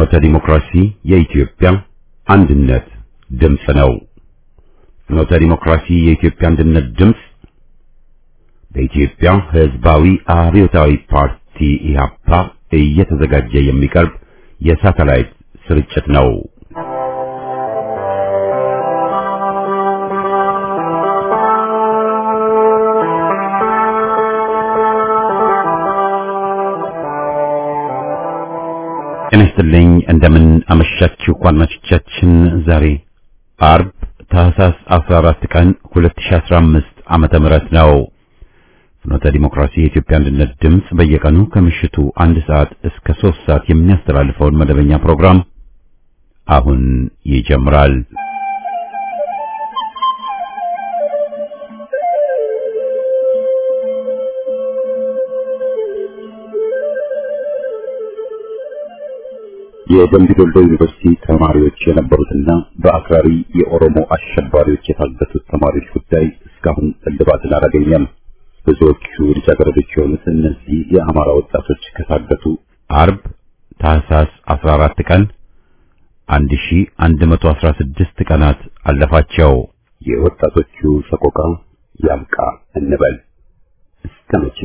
ፍኖተ ዲሞክራሲ የኢትዮጵያ አንድነት ድምፅ ነው። ፍኖተ ዲሞክራሲ የኢትዮጵያ አንድነት ድምፅ በኢትዮጵያ ሕዝባዊ አብዮታዊ ፓርቲ ኢህአፓ እየተዘጋጀ የሚቀርብ የሳተላይት ስርጭት ነው። ጤና ይስጥልኝ እንደምን አመሻችሁ አድማጮቻችን። ዛሬ አርብ ታህሳስ 14 ቀን 2015 ዓመተ ምህረት ነው። ፍኖተ ዲሞክራሲ የኢትዮጵያ አንድነት ድምፅ በየቀኑ ከምሽቱ አንድ ሰዓት እስከ ሶስት ሰዓት የሚያስተላልፈውን መደበኛ ፕሮግራም አሁን ይጀምራል። የደምቢ ዶሎ ዩኒቨርሲቲ ተማሪዎች የነበሩትና በአክራሪ የኦሮሞ አሸባሪዎች የታገቱት ተማሪዎች ጉዳይ እስካሁን እልባትን አላገኘም። ብዙዎቹ ልጃገረዶች የሆኑት እነዚህ የአማራ ወጣቶች ከታገቱ አርብ ታህሳስ 14 ቀን 1116 ቀናት አለፋቸው። የወጣቶቹ ሰቆቃ ያብቃ እንበል እስከ መቼ?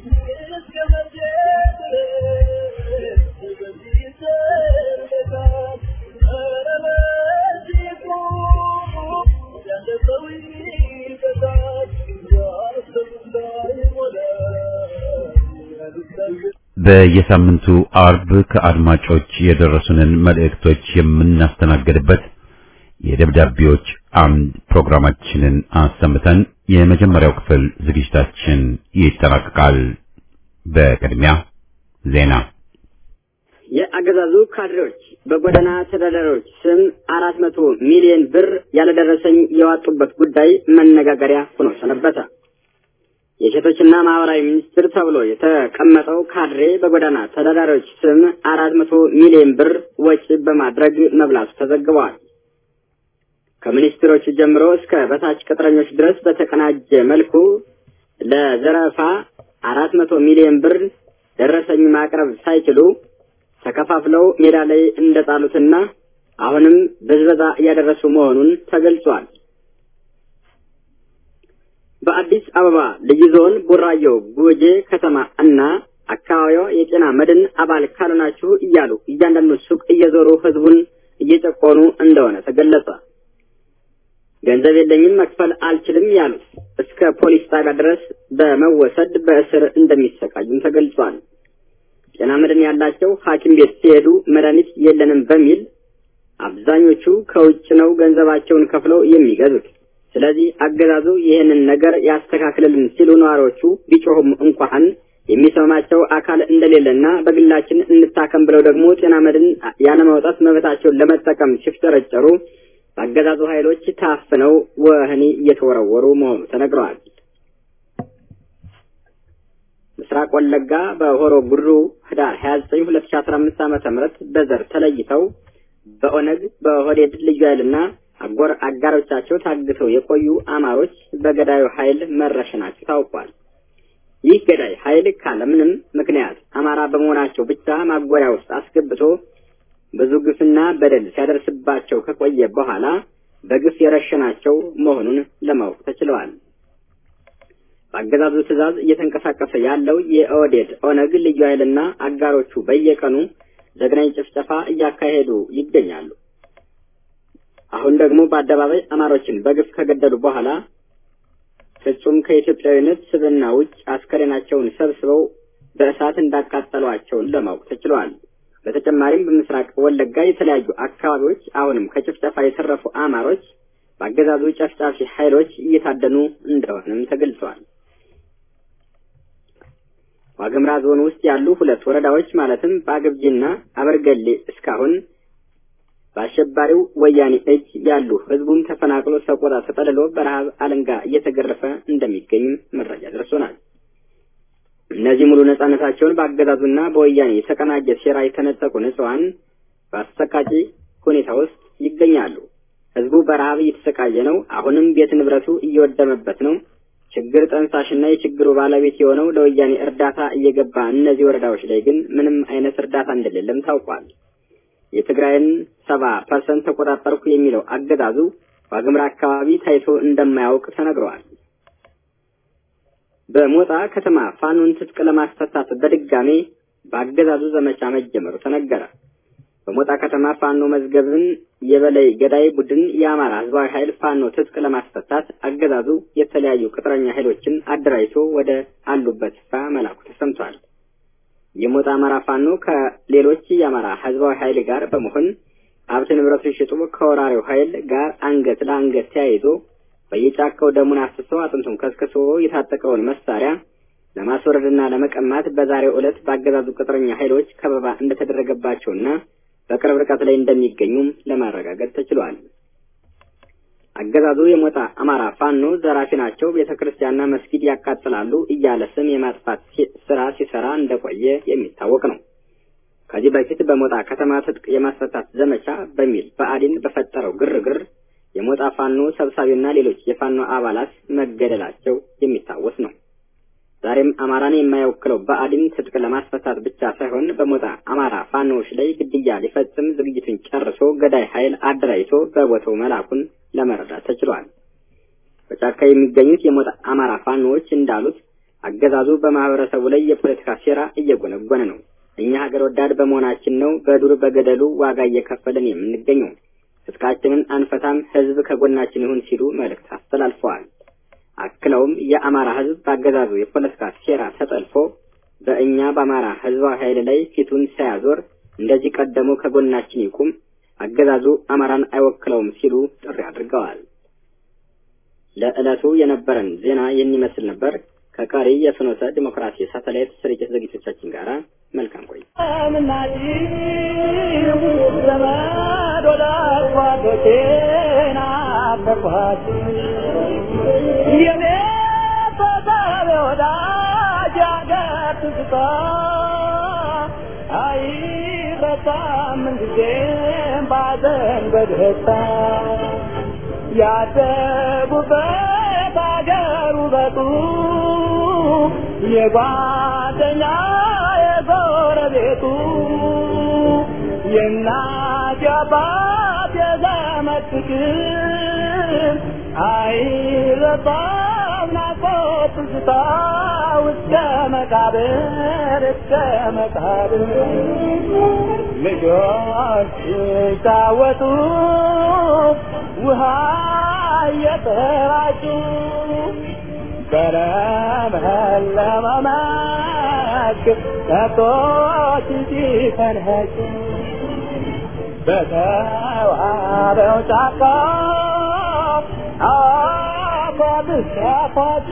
በየሳምንቱ አርብ ከአድማጮች የደረሱንን መልእክቶች የምናስተናግድበት የደብዳቤዎች አምድ ፕሮግራማችንን አሰምተን የመጀመሪያው ክፍል ዝግጅታችን ይጠናቀቃል። በቅድሚያ ዜና። የአገዛዙ ካድሬዎች በጎዳና ተዳዳሪዎች ስም አራት መቶ ሚሊዮን ብር ያለደረሰኝ የዋጡበት ጉዳይ መነጋገሪያ ሆኖ ሰነበተ። የሴቶችና ማህበራዊ ሚኒስትር ተብሎ የተቀመጠው ካድሬ በጎዳና ተዳዳሪዎች ስም አራት መቶ ሚሊዮን ብር ወጪ በማድረግ መብላቱ ተዘግበዋል። ከሚኒስትሮቹ ጀምሮ እስከ በታች ቅጥረኞች ድረስ በተቀናጀ መልኩ ለዘረፋ አራት መቶ ሚሊዮን ብር ደረሰኝ ማቅረብ ሳይችሉ ተከፋፍለው ሜዳ ላይ እንደጣሉትና አሁንም ብዝበዛ እያደረሱ መሆኑን ተገልጿል። በአዲስ አበባ ልዩ ዞን ቡራዮ ጉጄ ከተማ እና አካባቢዋ የጤና መድን አባል ካልሆናችሁ እያሉ እያንዳንዱ ሱቅ እየዞሩ ህዝቡን እየጨቆኑ እንደሆነ ተገለጸ። ገንዘብ የለኝም መክፈል አልችልም ያሉት እስከ ፖሊስ ጣቢያ ድረስ በመወሰድ በእስር እንደሚሰቃዩም ተገልጿል። ጤና መድን ያላቸው ሐኪም ቤት ሲሄዱ መድኃኒት የለንም በሚል አብዛኞቹ ከውጭ ነው ገንዘባቸውን ከፍለው የሚገዙት። ስለዚህ አገዛዙ ይህንን ነገር ያስተካክልልን ሲሉ ነዋሪዎቹ ቢጮሁም እንኳን የሚሰማቸው አካል እንደሌለና በግላችን እንታከም ብለው ደግሞ ጤና መድን ያለማውጣት መብታቸውን ለመጠቀም ሲፍጨረጨሩ በአገዛዙ ኃይሎች ታፍነው ወህኒ እየተወረወሩ መሆኑ ተነግረዋል። ምስራቅ ወለጋ በሆሮ ጉድሩ ህዳር 29 2015 ዓመተ ምህረት በዘር ተለይተው በኦነግ በሆዴድ ልዩ ኃይልና አጎር አጋሮቻቸው ታግተው የቆዩ አማሮች በገዳዩ ኃይል መረሸናቸው ታውቋል። ይህ ገዳይ ኃይል ካለምንም ምክንያት አማራ በመሆናቸው ብቻ ማጎሪያ ውስጥ አስገብቶ ብዙ ግፍና በደል ሲያደርስባቸው ከቆየ በኋላ በግፍ የረሸናቸው መሆኑን ለማወቅ ተችለዋል። በአገዛዙ ትዕዛዝ እየተንቀሳቀሰ ያለው የኦህዴድ ኦነግ ልዩ ኃይልና አጋሮቹ በየቀኑ ዘግናኝ ጭፍጨፋ እያካሄዱ ይገኛሉ። አሁን ደግሞ በአደባባይ አማሮችን በግፍ ከገደሉ በኋላ ፍጹም ከኢትዮጵያዊነት ስብዕና ውጭ አስከሬናቸውን ሰብስበው በእሳት እንዳቃጠሏቸውን ለማወቅ ተችሏል። በተጨማሪም በምስራቅ ወለጋ የተለያዩ አካባቢዎች አሁንም ከጭፍጨፋ የተረፉ አማሮች በአገዛዙ ጨፍጫፊ ኃይሎች እየታደኑ እንደሆነም ተገልጿል። ዋግምራ ዞን ውስጥ ያሉ ሁለት ወረዳዎች ማለትም በአገብጂና አበርገሌ እስካሁን በአሸባሪው ወያኔ እጅ ያሉ ህዝቡም ተፈናቅሎ ሰቆጣ ተጠልሎ በረሃብ አለንጋ እየተገረፈ እንደሚገኝ መረጃ ደርሶናል። እነዚህ ሙሉ ነጻነታቸውን በአገዛዙና በወያኔ የተቀናጀ ሴራ የተነጠቁ ንጹሐን በአሰቃቂ ሁኔታ ውስጥ ይገኛሉ። ህዝቡ በረሃብ እየተሰቃየ ነው። አሁንም ቤት ንብረቱ እየወደመበት ነው። ችግር ጠንሳሽና የችግሩ ባለቤት የሆነው ለወያኔ እርዳታ እየገባ እነዚህ ወረዳዎች ላይ ግን ምንም አይነት እርዳታ እንደሌለም ታውቋል። የትግራይን ሰባ ፐርሰንት ተቆጣጠርኩ የሚለው አገዛዙ ዋግምራ አካባቢ ታይቶ እንደማያውቅ ተነግረዋል። በሞጣ ከተማ ፋኖን ትጥቅ ለማስፈታት በድጋሜ በአገዛዙ ዘመቻ መጀመሩ ተነገረ። በሞጣ ከተማ ፋኖ መዝገብን የበላይ ገዳይ ቡድን የአማራ ህዝባዊ ኃይል ፋኖ ትጥቅ ለማስፈታት አገዛዙ የተለያዩ ቅጥረኛ ኃይሎችን አደራጅቶ ወደ አሉበት ስፍራ መላኩ ተሰምቷል። የሞጣ አማራ ፋኖ ከሌሎች የአማራ ህዝባዊ ኃይል ጋር በመሆን ሀብት ንብረቱን ሽጦ ከወራሪው ኃይል ጋር አንገት ለአንገት ተያይዞ በየጫካው ደሙን አፍስሶ አጥንቱን ከስክሶ የታጠቀውን መሳሪያ ለማስወረድና ለመቀማት በዛሬው ዕለት በአገዛዙ ቅጥረኛ ኃይሎች ከበባ እንደተደረገባቸውና በቅርብ ርቀት ላይ እንደሚገኙም ለማረጋገጥ ተችሏል። አገዛዙ የሞጣ አማራ ፋኖ ዘራፊ ናቸው፣ ቤተ ክርስቲያንና መስጊድ ያቃጥላሉ እያለ ስም የማጥፋት ስራ ሲሰራ እንደቆየ የሚታወቅ ነው። ከዚህ በፊት በሞጣ ከተማ ትጥቅ የማስፈታት ዘመቻ በሚል ብአዴን በፈጠረው ግርግር የሞጣ ፋኖ ሰብሳቢና ሌሎች የፋኖ አባላት መገደላቸው የሚታወስ ነው። ዛሬም አማራን የማይወክለው ብአዴን ትጥቅ ለማስፈታት ብቻ ሳይሆን በሞጣ አማራ ፋኖዎች ላይ ግድያ ሊፈጽም ዝግጅቱን ጨርሶ ገዳይ ኃይል አደራጅቶ በቦታው መላኩን ለመረዳት ተችሏል። በጫካ የሚገኙት የሞጣ አማራ ፋኖዎች እንዳሉት አገዛዙ በማህበረሰቡ ላይ የፖለቲካ ሴራ እየጎነጎነ ነው። እኛ ሀገር ወዳድ በመሆናችን ነው በዱር በገደሉ ዋጋ እየከፈልን የምንገኘው። ትጥቃችንን አንፈታም፣ ህዝብ ከጎናችን ይሁን ሲሉ መልእክት አስተላልፈዋል። አክለውም የአማራ ህዝብ በአገዛዙ የፖለቲካ ሴራ ተጠልፎ በእኛ በአማራ ህዝባዊ ኃይል ላይ ፊቱን ሳያዞር እንደዚህ ቀደሙ ከጎናችን ይቁም፣ አገዛዙ አማራን አይወክለውም ሲሉ ጥሪ አድርገዋል። ለዕለቱ የነበረን ዜና ይህን ይመስል ነበር። ከቀሪ የፍኖተ ዲሞክራሲ ሳተላይት ስርጭት ዝግጅቶቻችን ጋር መልካም ቆይ ያደጉበት አገር ውበቱ የጓደኛ የጎረቤቱ የእናት የአባት የዘመድ ፍቅር አይረሳም ናፍቆት ትዝታ እስከ መቃብር እስከ መቃብር ልጆች ሲጫወቱ ውሃ እየተራጩ በለመለመ መስክ ከብቶች ሲፈንኸጩ በተዋበው ጫካ አፏት ሲያፏጩ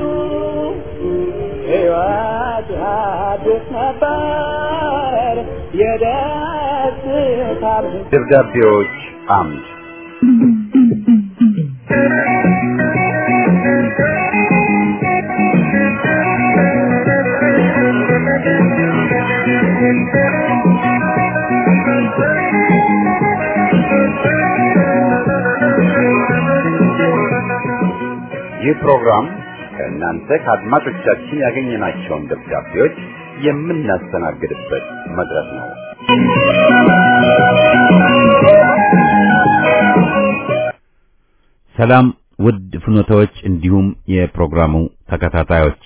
ሕይወት አዲስ ነበር የደስታ ደብዳቤዎች አምድ ይህ ፕሮግራም ከእናንተ ከአድማጮቻችን ያገኘናቸውን ደብዳቤዎች የምናስተናግድበት መድረክ ነው። ሰላም ውድ ፍኖታዎች፣ እንዲሁም የፕሮግራሙ ተከታታዮች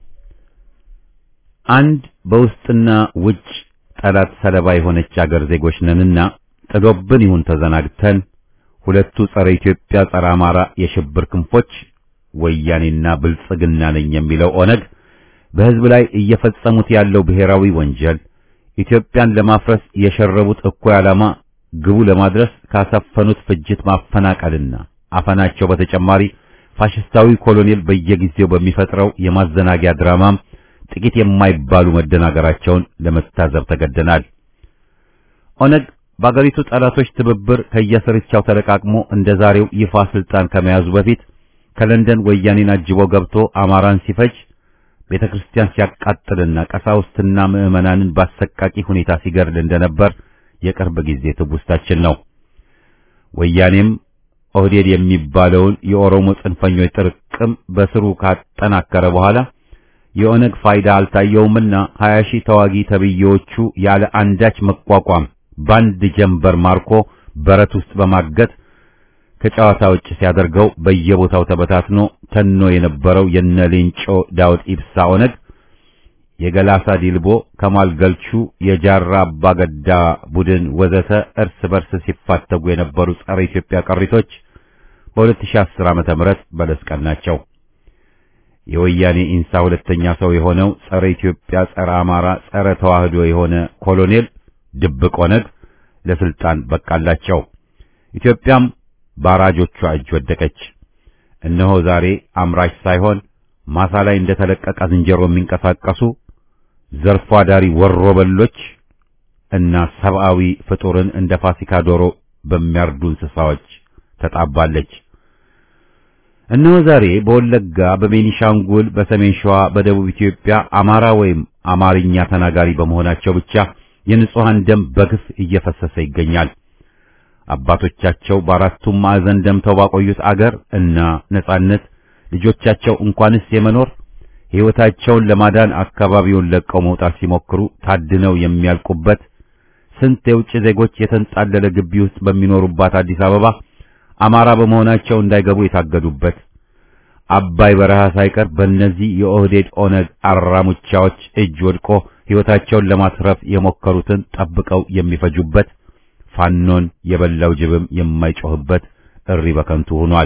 አንድ በውስጥና ውጭ ጠላት ሰለባ የሆነች አገር ዜጎች ነንና ጥሎብን ይሁን ተዘናግተን ሁለቱ ጸረ ኢትዮጵያ ጸረ አማራ የሽብር ክንፎች ወያኔና ብልጽግና ነኝ የሚለው ኦነግ በሕዝብ ላይ እየፈጸሙት ያለው ብሔራዊ ወንጀል ኢትዮጵያን ለማፍረስ የሸረቡት እኩይ ዓላማ ግቡ ለማድረስ ካሰፈኑት ፍጅት ማፈናቀልና አፈናቸው በተጨማሪ ፋሽስታዊ ኮሎኔል በየጊዜው በሚፈጥረው የማዘናጊያ ድራማም ጥቂት የማይባሉ መደናገራቸውን ለመታዘብ ተገደናል። ኦነግ በአገሪቱ ጠላቶች ትብብር ከየስርቻው ተለቃቅሞ እንደ ዛሬው ይፋ ስልጣን ከመያዙ በፊት ከለንደን ወያኔን አጅቦ ገብቶ አማራን ሲፈጅ ቤተ ክርስቲያን ሲያቃጥልና ቀሳውስትና ምዕመናንን ባሰቃቂ ሁኔታ ሲገድል እንደነበር የቅርብ ጊዜ ትውስታችን ነው። ወያኔም ኦህዴድ የሚባለውን የኦሮሞ ጽንፈኞች ጥርቅም በስሩ ካጠናከረ በኋላ የኦነግ ፋይዳ አልታየውምና 20 ሺህ ተዋጊ ተብዬዎቹ ያለ አንዳች መቋቋም ባንድ ጀንበር ማርኮ በረት ውስጥ በማገት ከጨዋታ ውጭ ሲያደርገው በየቦታው ተበታትኖ ተኖ የነበረው የነ ሌንጮ ዳውድ ኢብሳ ኦነግ የገላሳ ዲልቦ ከማል ገልቹ የጃራ አባገዳ ቡድን ወዘተ እርስ በርስ ሲፋተጉ የነበሩ ጸረ ኢትዮጵያ ቅሪቶች በ2010 ዓመተ ምህረት በለስ ቀናቸው። የወያኔ ኢንሳ ሁለተኛ ሰው የሆነው ጸረ ኢትዮጵያ፣ ጸረ አማራ፣ ጸረ ተዋህዶ የሆነ ኮሎኔል ድብቅ ኦነግ ለስልጣን በቃላቸው። ኢትዮጵያም ባራጆቿ እጅ ወደቀች። እነሆ ዛሬ አምራች ሳይሆን ማሳ ላይ እንደተለቀቀ ዝንጀሮ የሚንቀሳቀሱ ዘርፎ አዳሪ ወሮ በሎች እና ሰብአዊ ፍጡርን እንደ ፋሲካ ዶሮ በሚያርዱ እንስሳዎች ተጣባለች። እነሆ ዛሬ በወለጋ፣ በቤኒሻንጉል፣ በሰሜን ሸዋ፣ በደቡብ ኢትዮጵያ አማራ ወይም አማርኛ ተናጋሪ በመሆናቸው ብቻ የንጹሃን ደም በግፍ እየፈሰሰ ይገኛል። አባቶቻቸው በአራቱም ማዕዘን ደምተው ባቆዩት አገር እና ነጻነት ልጆቻቸው እንኳንስ የመኖር ሕይወታቸውን ለማዳን አካባቢውን ለቀው መውጣት ሲሞክሩ ታድነው የሚያልቁበት ስንት የውጭ ዜጎች የተንጣለለ ግቢ ውስጥ በሚኖሩባት አዲስ አበባ አማራ በመሆናቸው እንዳይገቡ የታገዱበት አባይ በረሃ ሳይቀር በእነዚህ የኦህዴድ ኦነግ አራሙቻዎች እጅ ወድቆ ሕይወታቸውን ለማትረፍ የሞከሩትን ጠብቀው የሚፈጁበት ፋኖን የበላው ጅብም የማይጮህበት እሪ በከንቱ ሆኗል።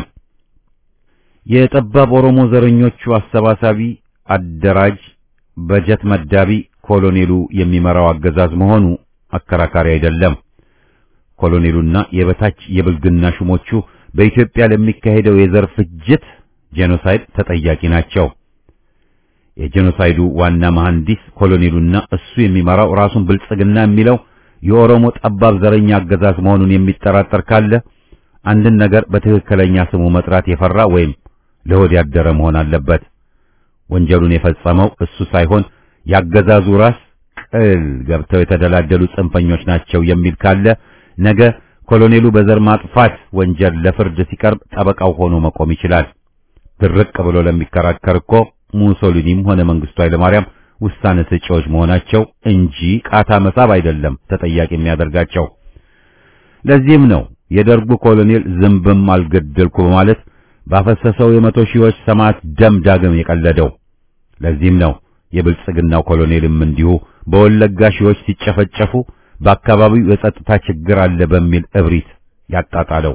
የጠባብ ኦሮሞ ዘረኞቹ አሰባሳቢ፣ አደራጅ፣ በጀት መዳቢ ኮሎኔሉ የሚመራው አገዛዝ መሆኑ አከራካሪ አይደለም። ኮሎኔሉና የበታች የብልግና ሹሞቹ በኢትዮጵያ ለሚካሄደው የዘር ፍጅት ጄኖሳይድ ተጠያቂ ናቸው። የጄኖሳይዱ ዋና መሐንዲስ ኮሎኔሉና እሱ የሚመራው ራሱን ብልጽግና የሚለው የኦሮሞ ጠባብ ዘረኛ አገዛዝ መሆኑን የሚጠራጠር ካለ አንድን ነገር በትክክለኛ ስሙ መጥራት የፈራ ወይም ለሆድ ያደረ መሆን አለበት። ወንጀሉን የፈጸመው እሱ ሳይሆን ያገዛዙ ራስ ቅል ገብተው የተደላደሉ ጽንፈኞች ናቸው የሚል ካለ ነገ ኮሎኔሉ በዘር ማጥፋት ወንጀል ለፍርድ ሲቀርብ ጠበቃው ሆኖ መቆም ይችላል። ድርቅ ብሎ ለሚከራከር እኮ ሙሶሊኒም ሆነ መንግስቱ ኃይለማርያም ውሳኔ ሰጪዎች መሆናቸው እንጂ ቃታ መሳብ አይደለም ተጠያቂ የሚያደርጋቸው። ለዚህም ነው የደርጉ ኮሎኔል ዝንብም አልገደልኩ በማለት ባፈሰሰው የመቶ ሺዎች ሰማዕት ደም ዳግም የቀለደው። ለዚህም ነው የብልጽግናው ኮሎኔልም እንዲሁ በወለጋ ሺዎች ሲጨፈጨፉ በአካባቢው የጸጥታ ችግር አለ በሚል እብሪት ያጣጣለው።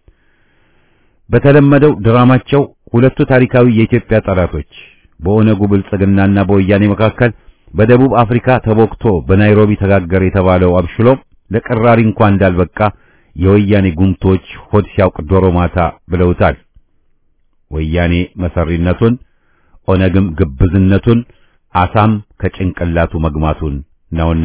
በተለመደው ድራማቸው ሁለቱ ታሪካዊ የኢትዮጵያ ጠላቶች በኦነጉ ብልጽግናና በወያኔ መካከል በደቡብ አፍሪካ ተቦክቶ በናይሮቢ ተጋገረ የተባለው አብሽሎም ለቅራሪ እንኳን እንዳልበቃ የወያኔ ጉምቶች ሆድ ሲያውቅ ዶሮ ማታ ብለውታል። ወያኔ መሰሪነቱን፣ ኦነግም ግብዝነቱን፣ አሳም ከጭንቅላቱ መግማቱን ነውና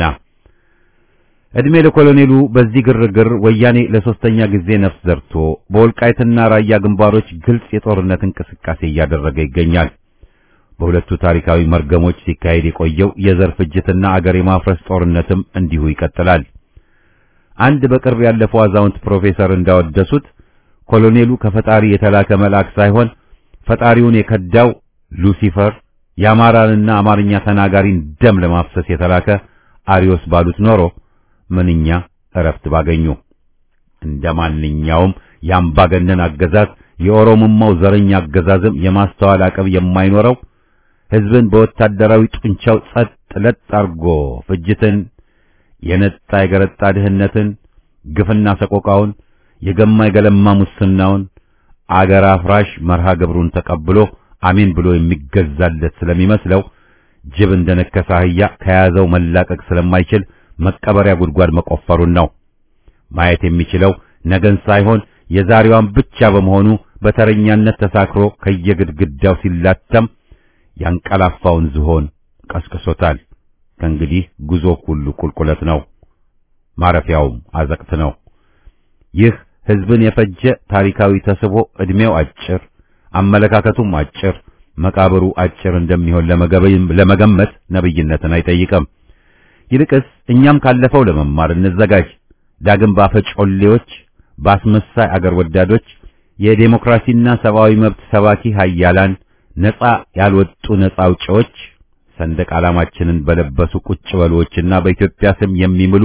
እድሜ ለኮሎኔሉ በዚህ ግርግር ወያኔ ለሶስተኛ ጊዜ ነፍስ ዘርቶ በወልቃይትና ራያ ግንባሮች ግልጽ የጦርነት እንቅስቃሴ እያደረገ ይገኛል። በሁለቱ ታሪካዊ መርገሞች ሲካሄድ የቆየው የዘር ፍጅትና አገር የማፍረስ ጦርነትም እንዲሁ ይቀጥላል። አንድ በቅርብ ያለፈው አዛውንት ፕሮፌሰር እንዳወደሱት ኮሎኔሉ ከፈጣሪ የተላከ መልአክ ሳይሆን ፈጣሪውን የከዳው ሉሲፈር የአማራንና አማርኛ ተናጋሪን ደም ለማፍሰስ የተላከ አሪዮስ ባሉት ኖሮ ምንኛ እረፍት ባገኙ። እንደ ማንኛውም የአምባገነን አገዛዝ የኦሮሞማው ዘረኛ አገዛዝም የማስተዋል አቅም የማይኖረው ሕዝብን በወታደራዊ ጡንቻው ጸጥ ለጥ አርጎ ፍጅትን፣ የነጣ የገረጣ ድህነትን፣ ግፍና ሰቆቃውን፣ የገማ የገለማ ሙስናውን፣ አገር አፍራሽ መርሃ ግብሩን ተቀብሎ አሜን ብሎ የሚገዛለት ስለሚመስለው ጅብ እንደነከሰ አህያ ከያዘው መላቀቅ ስለማይችል መቀበሪያ ጉድጓድ መቆፈሩን ነው። ማየት የሚችለው ነገን ሳይሆን የዛሬዋን ብቻ በመሆኑ በተረኛነት ተሳክሮ ከየግድግዳው ሲላተም ያንቀላፋውን ዝሆን ቀስቅሶታል። ከእንግዲህ ጉዞ ሁሉ ቁልቁለት ነው፣ ማረፊያውም አዘቅት ነው። ይህ ሕዝብን የፈጀ ታሪካዊ ተስቦ ዕድሜው አጭር፣ አመለካከቱም አጭር፣ መቃብሩ አጭር እንደሚሆን ለመገመት ነብይነትን አይጠይቅም። ይልቅስ እኛም ካለፈው ለመማር እንዘጋጅ። ዳግም ባፈጮሌዎች፣ በአስመሳይ አገር ወዳዶች፣ የዴሞክራሲና ሰብአዊ መብት ሰባኪ ኃያላን፣ ነጻ ያልወጡ ነጻ አውጪዎች፣ ሰንደቅ ዓላማችንን በለበሱ ቁጭ በሎችና በኢትዮጵያ ስም የሚምሉ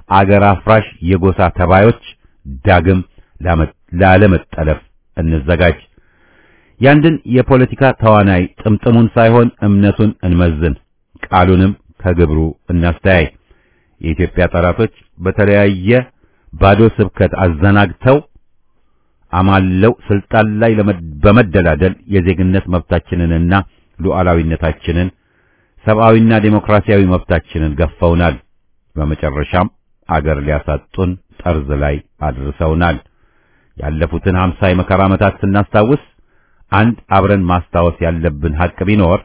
አገር አፍራሽ የጎሳ ተባዮች ዳግም ላለመጠለፍ እንዘጋጅ። ያንድን የፖለቲካ ተዋናይ ጥምጥሙን ሳይሆን እምነቱን እንመዝን፣ ቃሉንም ከግብሩ እናስተያይ። የኢትዮጵያ ጠላቶች በተለያየ ባዶ ስብከት አዘናግተው አማለው ስልጣን ላይ በመደላደል የዜግነት መብታችንንና ሉዓላዊነታችንን ሰብአዊና ዴሞክራሲያዊ መብታችንን ገፈውናል። በመጨረሻም አገር ሊያሳጡን ጠርዝ ላይ አድርሰውናል። ያለፉትን ሀምሳ የመከራ ዓመታት ስናስታውስ አንድ አብረን ማስታወስ ያለብን ሐቅ ቢኖር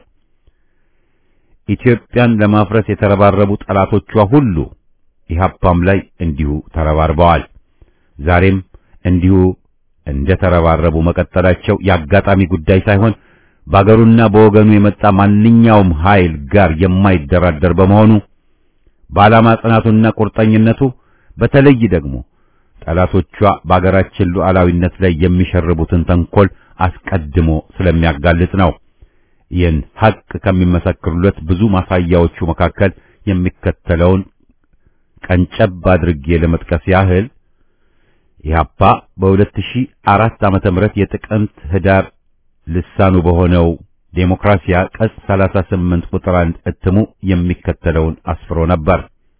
ኢትዮጵያን ለማፍረስ የተረባረቡ ጠላቶቿ ሁሉ ኢህአፓም ላይ እንዲሁ ተረባርበዋል። ዛሬም እንዲሁ እንደ ተረባረቡ መቀጠላቸው የአጋጣሚ ጉዳይ ሳይሆን በአገሩና በወገኑ የመጣ ማንኛውም ኃይል ጋር የማይደራደር በመሆኑ በዓላማ ጽናቱና ቁርጠኝነቱ በተለይ ደግሞ ጠላቶቿ በአገራችን ሉዓላዊነት ላይ የሚሸርቡትን ተንኮል አስቀድሞ ስለሚያጋልጥ ነው። ይህን ሐቅ ከሚመሰክሩለት ብዙ ማሳያዎቹ መካከል የሚከተለውን ቀንጨብ አድርጌ ለመጥቀስ ያህል ኢህአፓ በ2004 ዓመተ ምህረት የጥቅምት ህዳር ልሳኑ በሆነው ዴሞክራሲያ ቀጽ 38 ቁጥር 1 እትሙ የሚከተለውን አስፍሮ ነበር።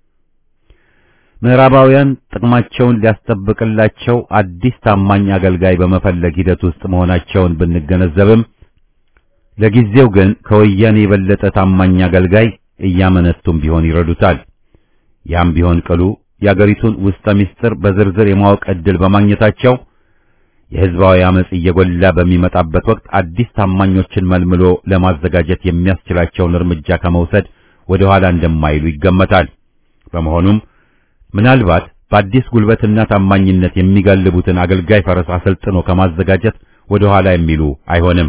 ምዕራባውያን ጥቅማቸውን ሊያስጠብቅላቸው አዲስ ታማኝ አገልጋይ በመፈለግ ሂደት ውስጥ መሆናቸውን ብንገነዘብም ለጊዜው ግን ከወያኔ የበለጠ ታማኝ አገልጋይ እያመነቱም ቢሆን ይረዱታል። ያም ቢሆን ቅሉ የአገሪቱን ውስጠ ምስጢር በዝርዝር የማወቅ ዕድል በማግኘታቸው የህዝባዊ አመጽ እየጎላ በሚመጣበት ወቅት አዲስ ታማኞችን መልምሎ ለማዘጋጀት የሚያስችላቸውን እርምጃ ከመውሰድ ወደ ኋላ እንደማይሉ ይገመታል። በመሆኑም ምናልባት በአዲስ ጉልበትና ታማኝነት የሚጋልቡትን አገልጋይ ፈረስ አሰልጥኖ ከማዘጋጀት ወደ ኋላ የሚሉ አይሆንም።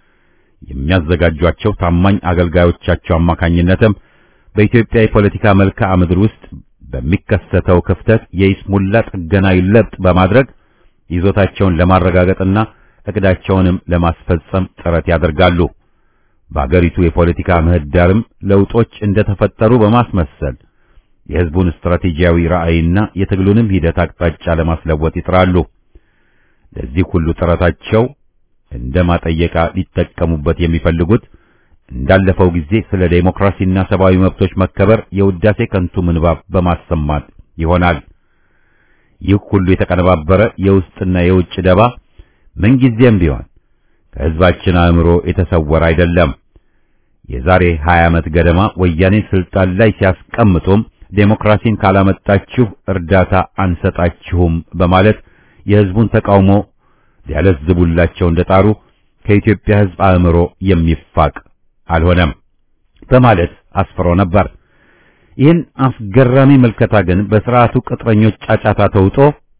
የሚያዘጋጇቸው ታማኝ አገልጋዮቻቸው አማካኝነትም በኢትዮጵያ የፖለቲካ መልክዓ ምድር ውስጥ በሚከሰተው ክፍተት የይስሙላ ጥገናዊ ለውጥ በማድረግ ይዞታቸውን ለማረጋገጥና እቅዳቸውንም ለማስፈጸም ጥረት ያደርጋሉ። በአገሪቱ የፖለቲካ ምህዳርም ለውጦች እንደተፈጠሩ በማስመሰል የህዝቡን ስትራቴጂያዊ ራዕይና የትግሉንም ሂደት አቅጣጫ ለማስለወጥ ይጥራሉ። ለዚህ ሁሉ ጥረታቸው እንደ ማጠየቃ ሊጠቀሙበት የሚፈልጉት እንዳለፈው ጊዜ ስለ ዴሞክራሲና ሰብአዊ መብቶች መከበር የውዳሴ ከንቱ ምንባብ በማሰማት ይሆናል። ይህ ሁሉ የተቀነባበረ የውስጥና የውጭ ደባ ምንጊዜም ቢሆን ከህዝባችን አእምሮ የተሰወረ አይደለም። የዛሬ 20 ዓመት ገደማ ወያኔ ስልጣን ላይ ሲያስቀምጡም ዴሞክራሲን ካላመጣችሁ እርዳታ አንሰጣችሁም በማለት የህዝቡን ተቃውሞ ሊያለዝቡላቸው እንደጣሩ ከኢትዮጵያ ህዝብ አእምሮ የሚፋቅ አልሆነም በማለት አስፍሮ ነበር። ይህን አስገራሚ ምልከታ ግን በስርዓቱ ቅጥረኞች ጫጫታ ተውጦ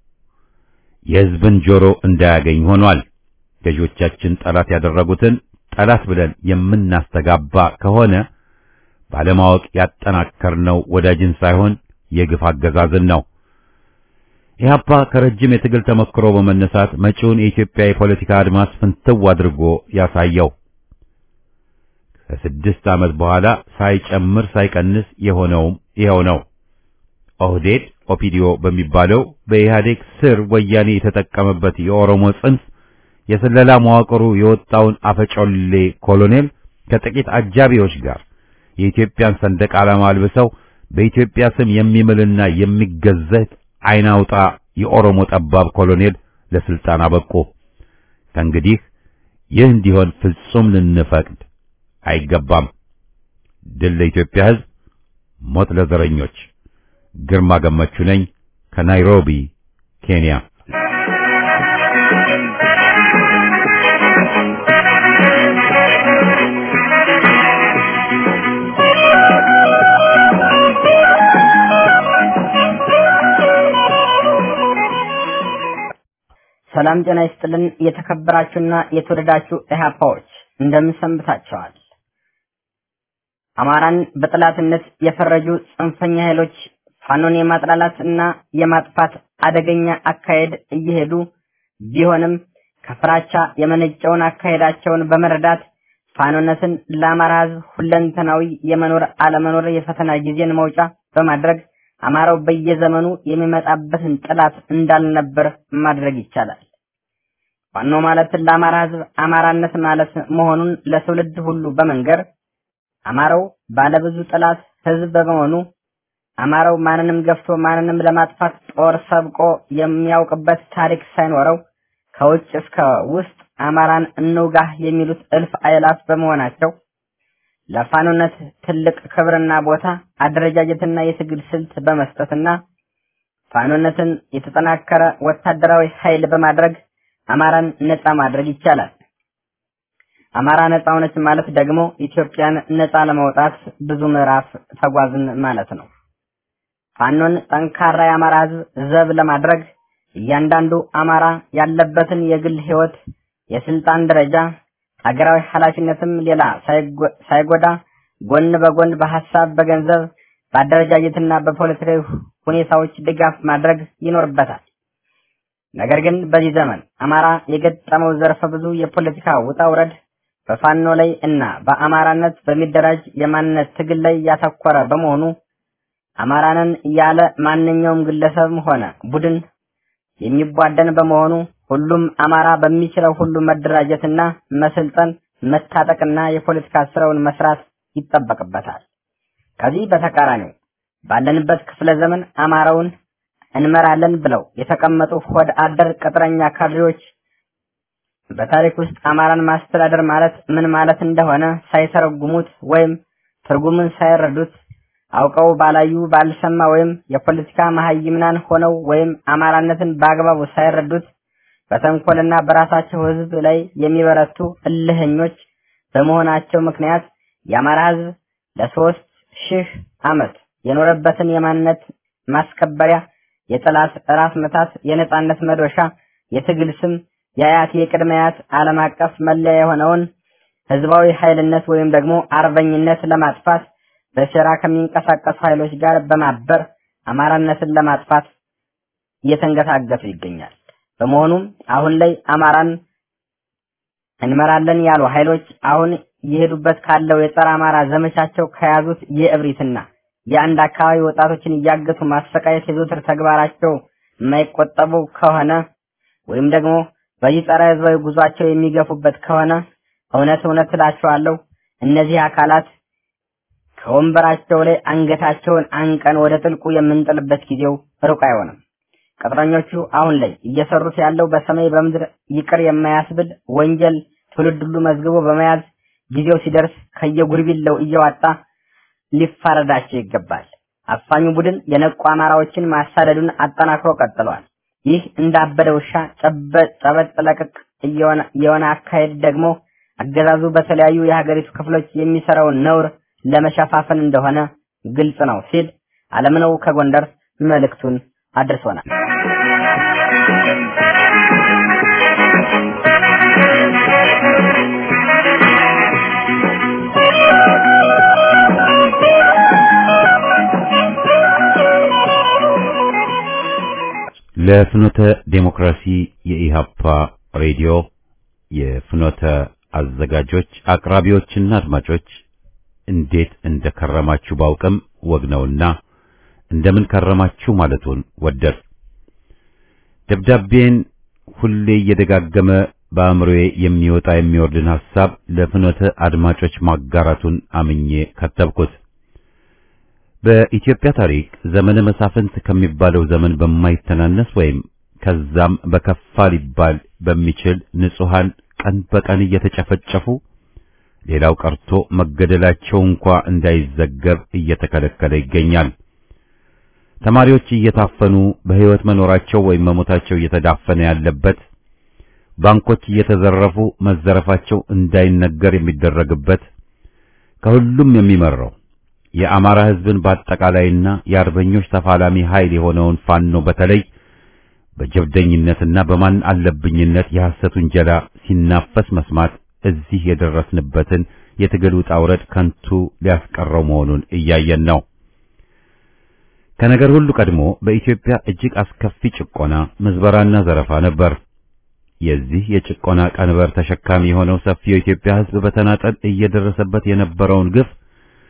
የህዝብን ጆሮ እንዳያገኝ ሆኗል። ገዢዎቻችን ጠላት ያደረጉትን ጠላት ብለን የምናስተጋባ ከሆነ ባለማወቅ ያጠናከርነው ወዳጅን ሳይሆን የግፍ አገዛዝን ነው። ኢህአፓ ከረጅም የትግል ተሞክሮ በመነሳት መጪውን የኢትዮጵያ የፖለቲካ አድማስ ፍንትው አድርጎ ያሳየው ከስድስት ዓመት በኋላ ሳይጨምር ሳይቀንስ የሆነውም ይኸው ነው። ኦህዴድ ኦፒዲዮ በሚባለው በኢህአዴግ ስር ወያኔ የተጠቀመበት የኦሮሞ ጽንፍ የስለላ መዋቅሩ የወጣውን አፈጮሌ ኮሎኔል ከጥቂት አጃቢዎች ጋር የኢትዮጵያን ሰንደቅ ዓላማ አልብሰው በኢትዮጵያ ስም የሚምልና የሚገዘት አይናውጣ የኦሮሞ ጠባብ ኮሎኔል ለስልጣን አበቁ። ከእንግዲህ ይህ እንዲሆን ፍጹም ልንፈቅድ አይገባም። ድል ለኢትዮጵያ ሕዝብ፣ ሞት ለዘረኞች። ግርማ ገመቹ ነኝ ከናይሮቢ ኬንያ። ሰላም ጤና ይስጥልን። የተከበራችሁና የተወደዳችሁ ኢህአፓዎች እንደምን ሰንብታችኋል? አማራን በጠላትነት የፈረጁ ጽንፈኛ ኃይሎች ፋኖን የማጥላላት እና የማጥፋት አደገኛ አካሄድ እየሄዱ ቢሆንም ከፍራቻ የመነጨውን አካሄዳቸውን በመረዳት ፋኖነትን ለአማራ ሕዝብ ሁለንተናዊ የመኖር አለመኖር የፈተና ጊዜን መውጫ በማድረግ አማራው በየዘመኑ የሚመጣበትን ጥላት እንዳልነበር ማድረግ ይቻላል። ፋኖ ማለት ለአማራ ህዝብ አማራነት ማለት መሆኑን ለትውልድ ሁሉ በመንገር አማራው ባለብዙ ጥላት ህዝብ በመሆኑ አማራው ማንንም ገፍቶ ማንንም ለማጥፋት ጦር ሰብቆ የሚያውቅበት ታሪክ ሳይኖረው ከውጭ እስከ ውስጥ አማራን እንውጋህ የሚሉት እልፍ አእላፍ በመሆናቸው ለፋኖነት ትልቅ ክብርና ቦታ አደረጃጀትና የትግል ስልት በመስጠትና ፋኖነትን የተጠናከረ ወታደራዊ ኃይል በማድረግ አማራን ነፃ ማድረግ ይቻላል። አማራ ነፃ ሆነች ማለት ደግሞ ኢትዮጵያን ነፃ ለማውጣት ብዙ ምዕራፍ ተጓዝን ማለት ነው። ፋኖን ጠንካራ የአማራ ህዝብ ዘብ ለማድረግ እያንዳንዱ አማራ ያለበትን የግል ህይወት፣ የስልጣን ደረጃ፣ ሀገራዊ ኃላፊነትም ሌላ ሳይጎዳ ጎን በጎን በሀሳብ፣ በገንዘብ፣ በአደረጃጀትና በፖለቲካዊ ሁኔታዎች ድጋፍ ማድረግ ይኖርበታል። ነገር ግን በዚህ ዘመን አማራ የገጠመው ዘርፈ ብዙ የፖለቲካ ውጣ ውረድ በፋኖ ላይ እና በአማራነት በሚደራጅ የማንነት ትግል ላይ ያተኮረ በመሆኑ አማራንን ያለ ማንኛውም ግለሰብም ሆነ ቡድን የሚቧደን በመሆኑ ሁሉም አማራ በሚችለው ሁሉ መደራጀትና መሰልጠን መታጠቅና የፖለቲካ ስራውን መስራት ይጠበቅበታል። ከዚህ በተቃራኒው ባለንበት ክፍለ ዘመን አማራውን እንመራለን ብለው የተቀመጡ ሆድ አደር ቅጥረኛ ካድሬዎች በታሪክ ውስጥ አማራን ማስተዳደር ማለት ምን ማለት እንደሆነ ሳይተረጉሙት ወይም ትርጉምን ሳይረዱት አውቀው ባላዩ ባልሰማ ወይም የፖለቲካ መሀይምናን ሆነው ወይም አማራነትን በአግባቡ ሳይረዱት በተንኮልና በራሳቸው ህዝብ ላይ የሚበረቱ እልህኞች በመሆናቸው ምክንያት የአማራ ህዝብ ለሶስት ሺህ ዓመት የኖረበትን የማንነት ማስከበሪያ የጠላት ራስ መታት የነጻነት መዶሻ የትግል ስም የአያት የቅድመ አያት ዓለም አቀፍ መለያ የሆነውን ህዝባዊ ኃይልነት ወይም ደግሞ አርበኝነት ለማጥፋት በሴራ ከሚንቀሳቀሱ ኃይሎች ጋር በማበር አማራነትን ለማጥፋት እየተንገታገቱ ይገኛል። በመሆኑም አሁን ላይ አማራን እንመራለን ያሉ ኃይሎች አሁን እየሄዱበት ካለው የጸረ አማራ ዘመቻቸው ከያዙት የእብሪትና የአንድ አካባቢ ወጣቶችን እያገቱ ማሰቃየት የዘወትር ተግባራቸው የማይቆጠቡ ከሆነ ወይም ደግሞ በዚህ ጸረ ህዝባዊ ጉዟቸው የሚገፉበት ከሆነ እውነት እውነት እላቸዋለሁ እነዚህ አካላት ከወንበራቸው ላይ አንገታቸውን አንቀን ወደ ጥልቁ የምንጥልበት ጊዜው ሩቅ አይሆንም። ቅጥረኞቹ አሁን ላይ እየሰሩት ያለው በሰማይ በምድር ይቅር የማያስብል ወንጀል ትውልድ ሁሉ መዝግቦ በመያዝ ጊዜው ሲደርስ ከየጉርቢለው እየዋጣ ሊፋረዳቸው ይገባል። አፋኙ ቡድን የነቁ አማራዎችን ማሳደዱን አጠናክሮ ቀጥሏል። ይህ እንዳበደ ውሻ ጨበጥ ለቅቅ የሆነ አካሄድ ደግሞ አገዛዙ በተለያዩ የሀገሪቱ ክፍሎች የሚሰራውን ነውር ለመሸፋፈን እንደሆነ ግልጽ ነው ሲል አለምነው ከጎንደር መልእክቱን አድርሶናል። ለፍኖተ ዴሞክራሲ የኢሃፓ ሬዲዮ የፍኖተ አዘጋጆች አቅራቢዎችና አድማጮች እንዴት እንደከረማችሁ ባውቅም ወግ ነውና እንደምን ከረማችሁ ማለቱን ወደድ ደብዳቤን ሁሌ እየደጋገመ በአእምሮዬ የሚወጣ የሚወርድን ሐሳብ ለፍኖተ አድማጮች ማጋራቱን አምኜ ከተብኩት። በኢትዮጵያ ታሪክ ዘመነ መሳፍንት ከሚባለው ዘመን በማይተናነስ ወይም ከዛም በከፋ ሊባል በሚችል ንጹሃን ቀን በቀን እየተጨፈጨፉ ሌላው ቀርቶ መገደላቸው እንኳ እንዳይዘገብ እየተከለከለ ይገኛል። ተማሪዎች እየታፈኑ በሕይወት መኖራቸው ወይም መሞታቸው እየተዳፈነ ያለበት፣ ባንኮች እየተዘረፉ መዘረፋቸው እንዳይነገር የሚደረግበት፣ ከሁሉም የሚመራው የአማራ ሕዝብን በአጠቃላይና የአርበኞች ተፋላሚ ኃይል የሆነውን ፋኖ በተለይ በጀብደኝነትና በማን አለብኝነት የሐሰት ውንጀላ ሲናፈስ መስማት እዚህ የደረስንበትን የትግል ውጣ ውረድ ከንቱ ሊያስቀረው መሆኑን እያየን ነው። ከነገር ሁሉ ቀድሞ በኢትዮጵያ እጅግ አስከፊ ጭቆና፣ ምዝበራና ዘረፋ ነበር። የዚህ የጭቆና ቀንበር ተሸካሚ የሆነው ሰፊው የኢትዮጵያ ሕዝብ በተናጠል እየደረሰበት የነበረውን ግፍ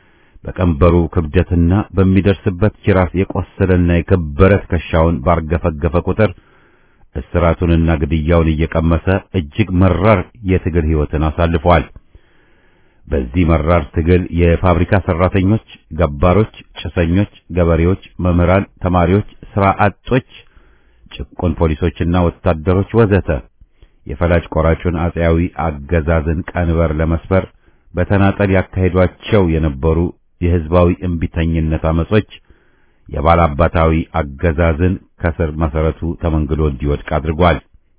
በቀንበሩ ክብደትና በሚደርስበት ጅራፍ የቆሰለና የከበረ ትከሻውን ባርገፈገፈ ቁጥር እስራቱንና ግድያውን እየቀመሰ እጅግ መራር የትግል ሕይወትን አሳልፏል። በዚህ መራር ትግል የፋብሪካ ሰራተኞች፣ ገባሮች፣ ጭሰኞች፣ ገበሬዎች፣ መምህራን፣ ተማሪዎች፣ ስራ አጦች፣ ጭቁን ፖሊሶችና ወታደሮች ወዘተ የፈላጭ ቆራጩን አጼያዊ አገዛዝን ቀንበር ለመስበር በተናጠል ያካሄዷቸው የነበሩ የህዝባዊ እምቢተኝነት አመጾች የባላባታዊ አገዛዝን ከስር መሰረቱ ተመንግሎ እንዲወድቅ አድርጓል።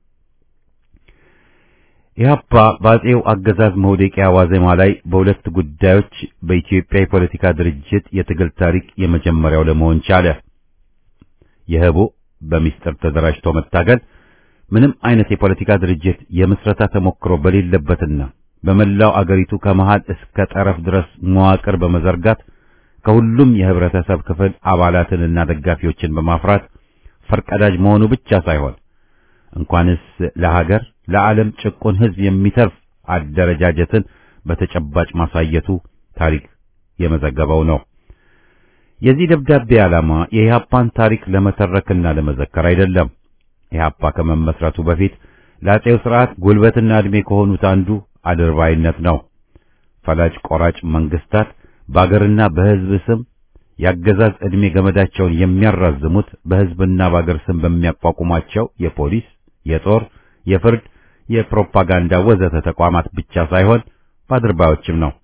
ኢህአፓ በአጼው አገዛዝ መውደቂያ ዋዜማ ላይ በሁለት ጉዳዮች በኢትዮጵያ የፖለቲካ ድርጅት የትግል ታሪክ የመጀመሪያው ለመሆን ቻለ። የህቡ በሚስጥር ተደራጅቶ መታገል ምንም አይነት የፖለቲካ ድርጅት የምስረታ ተሞክሮ በሌለበትና በመላው አገሪቱ ከመሃል እስከ ጠረፍ ድረስ መዋቅር በመዘርጋት ከሁሉም የህብረተሰብ ክፍል አባላትንና ደጋፊዎችን በማፍራት ፈርቀዳጅ መሆኑ ብቻ ሳይሆን እንኳንስ ለሀገር ለዓለም ጭቁን ህዝብ የሚተርፍ አደረጃጀትን በተጨባጭ ማሳየቱ ታሪክ የመዘገበው ነው። የዚህ ደብዳቤ ዓላማ የኢህአፓን ታሪክ ለመተረክና ለመዘከር አይደለም። ኢህአፓ ከመመስረቱ በፊት ለአጼው ስርዓት ጉልበትና ዕድሜ ከሆኑት አንዱ አድርባይነት ነው። ፈላጭ ቆራጭ መንግስታት በአገርና በህዝብ ስም የአገዛዝ ዕድሜ ገመዳቸውን የሚያራዝሙት በህዝብና በአገር ስም በሚያቋቁሟቸው የፖሊስ፣ የጦር፣ የፍርድ፣ የፕሮፓጋንዳ ወዘተ ተቋማት ብቻ ሳይሆን በአድርባዮችም ነው።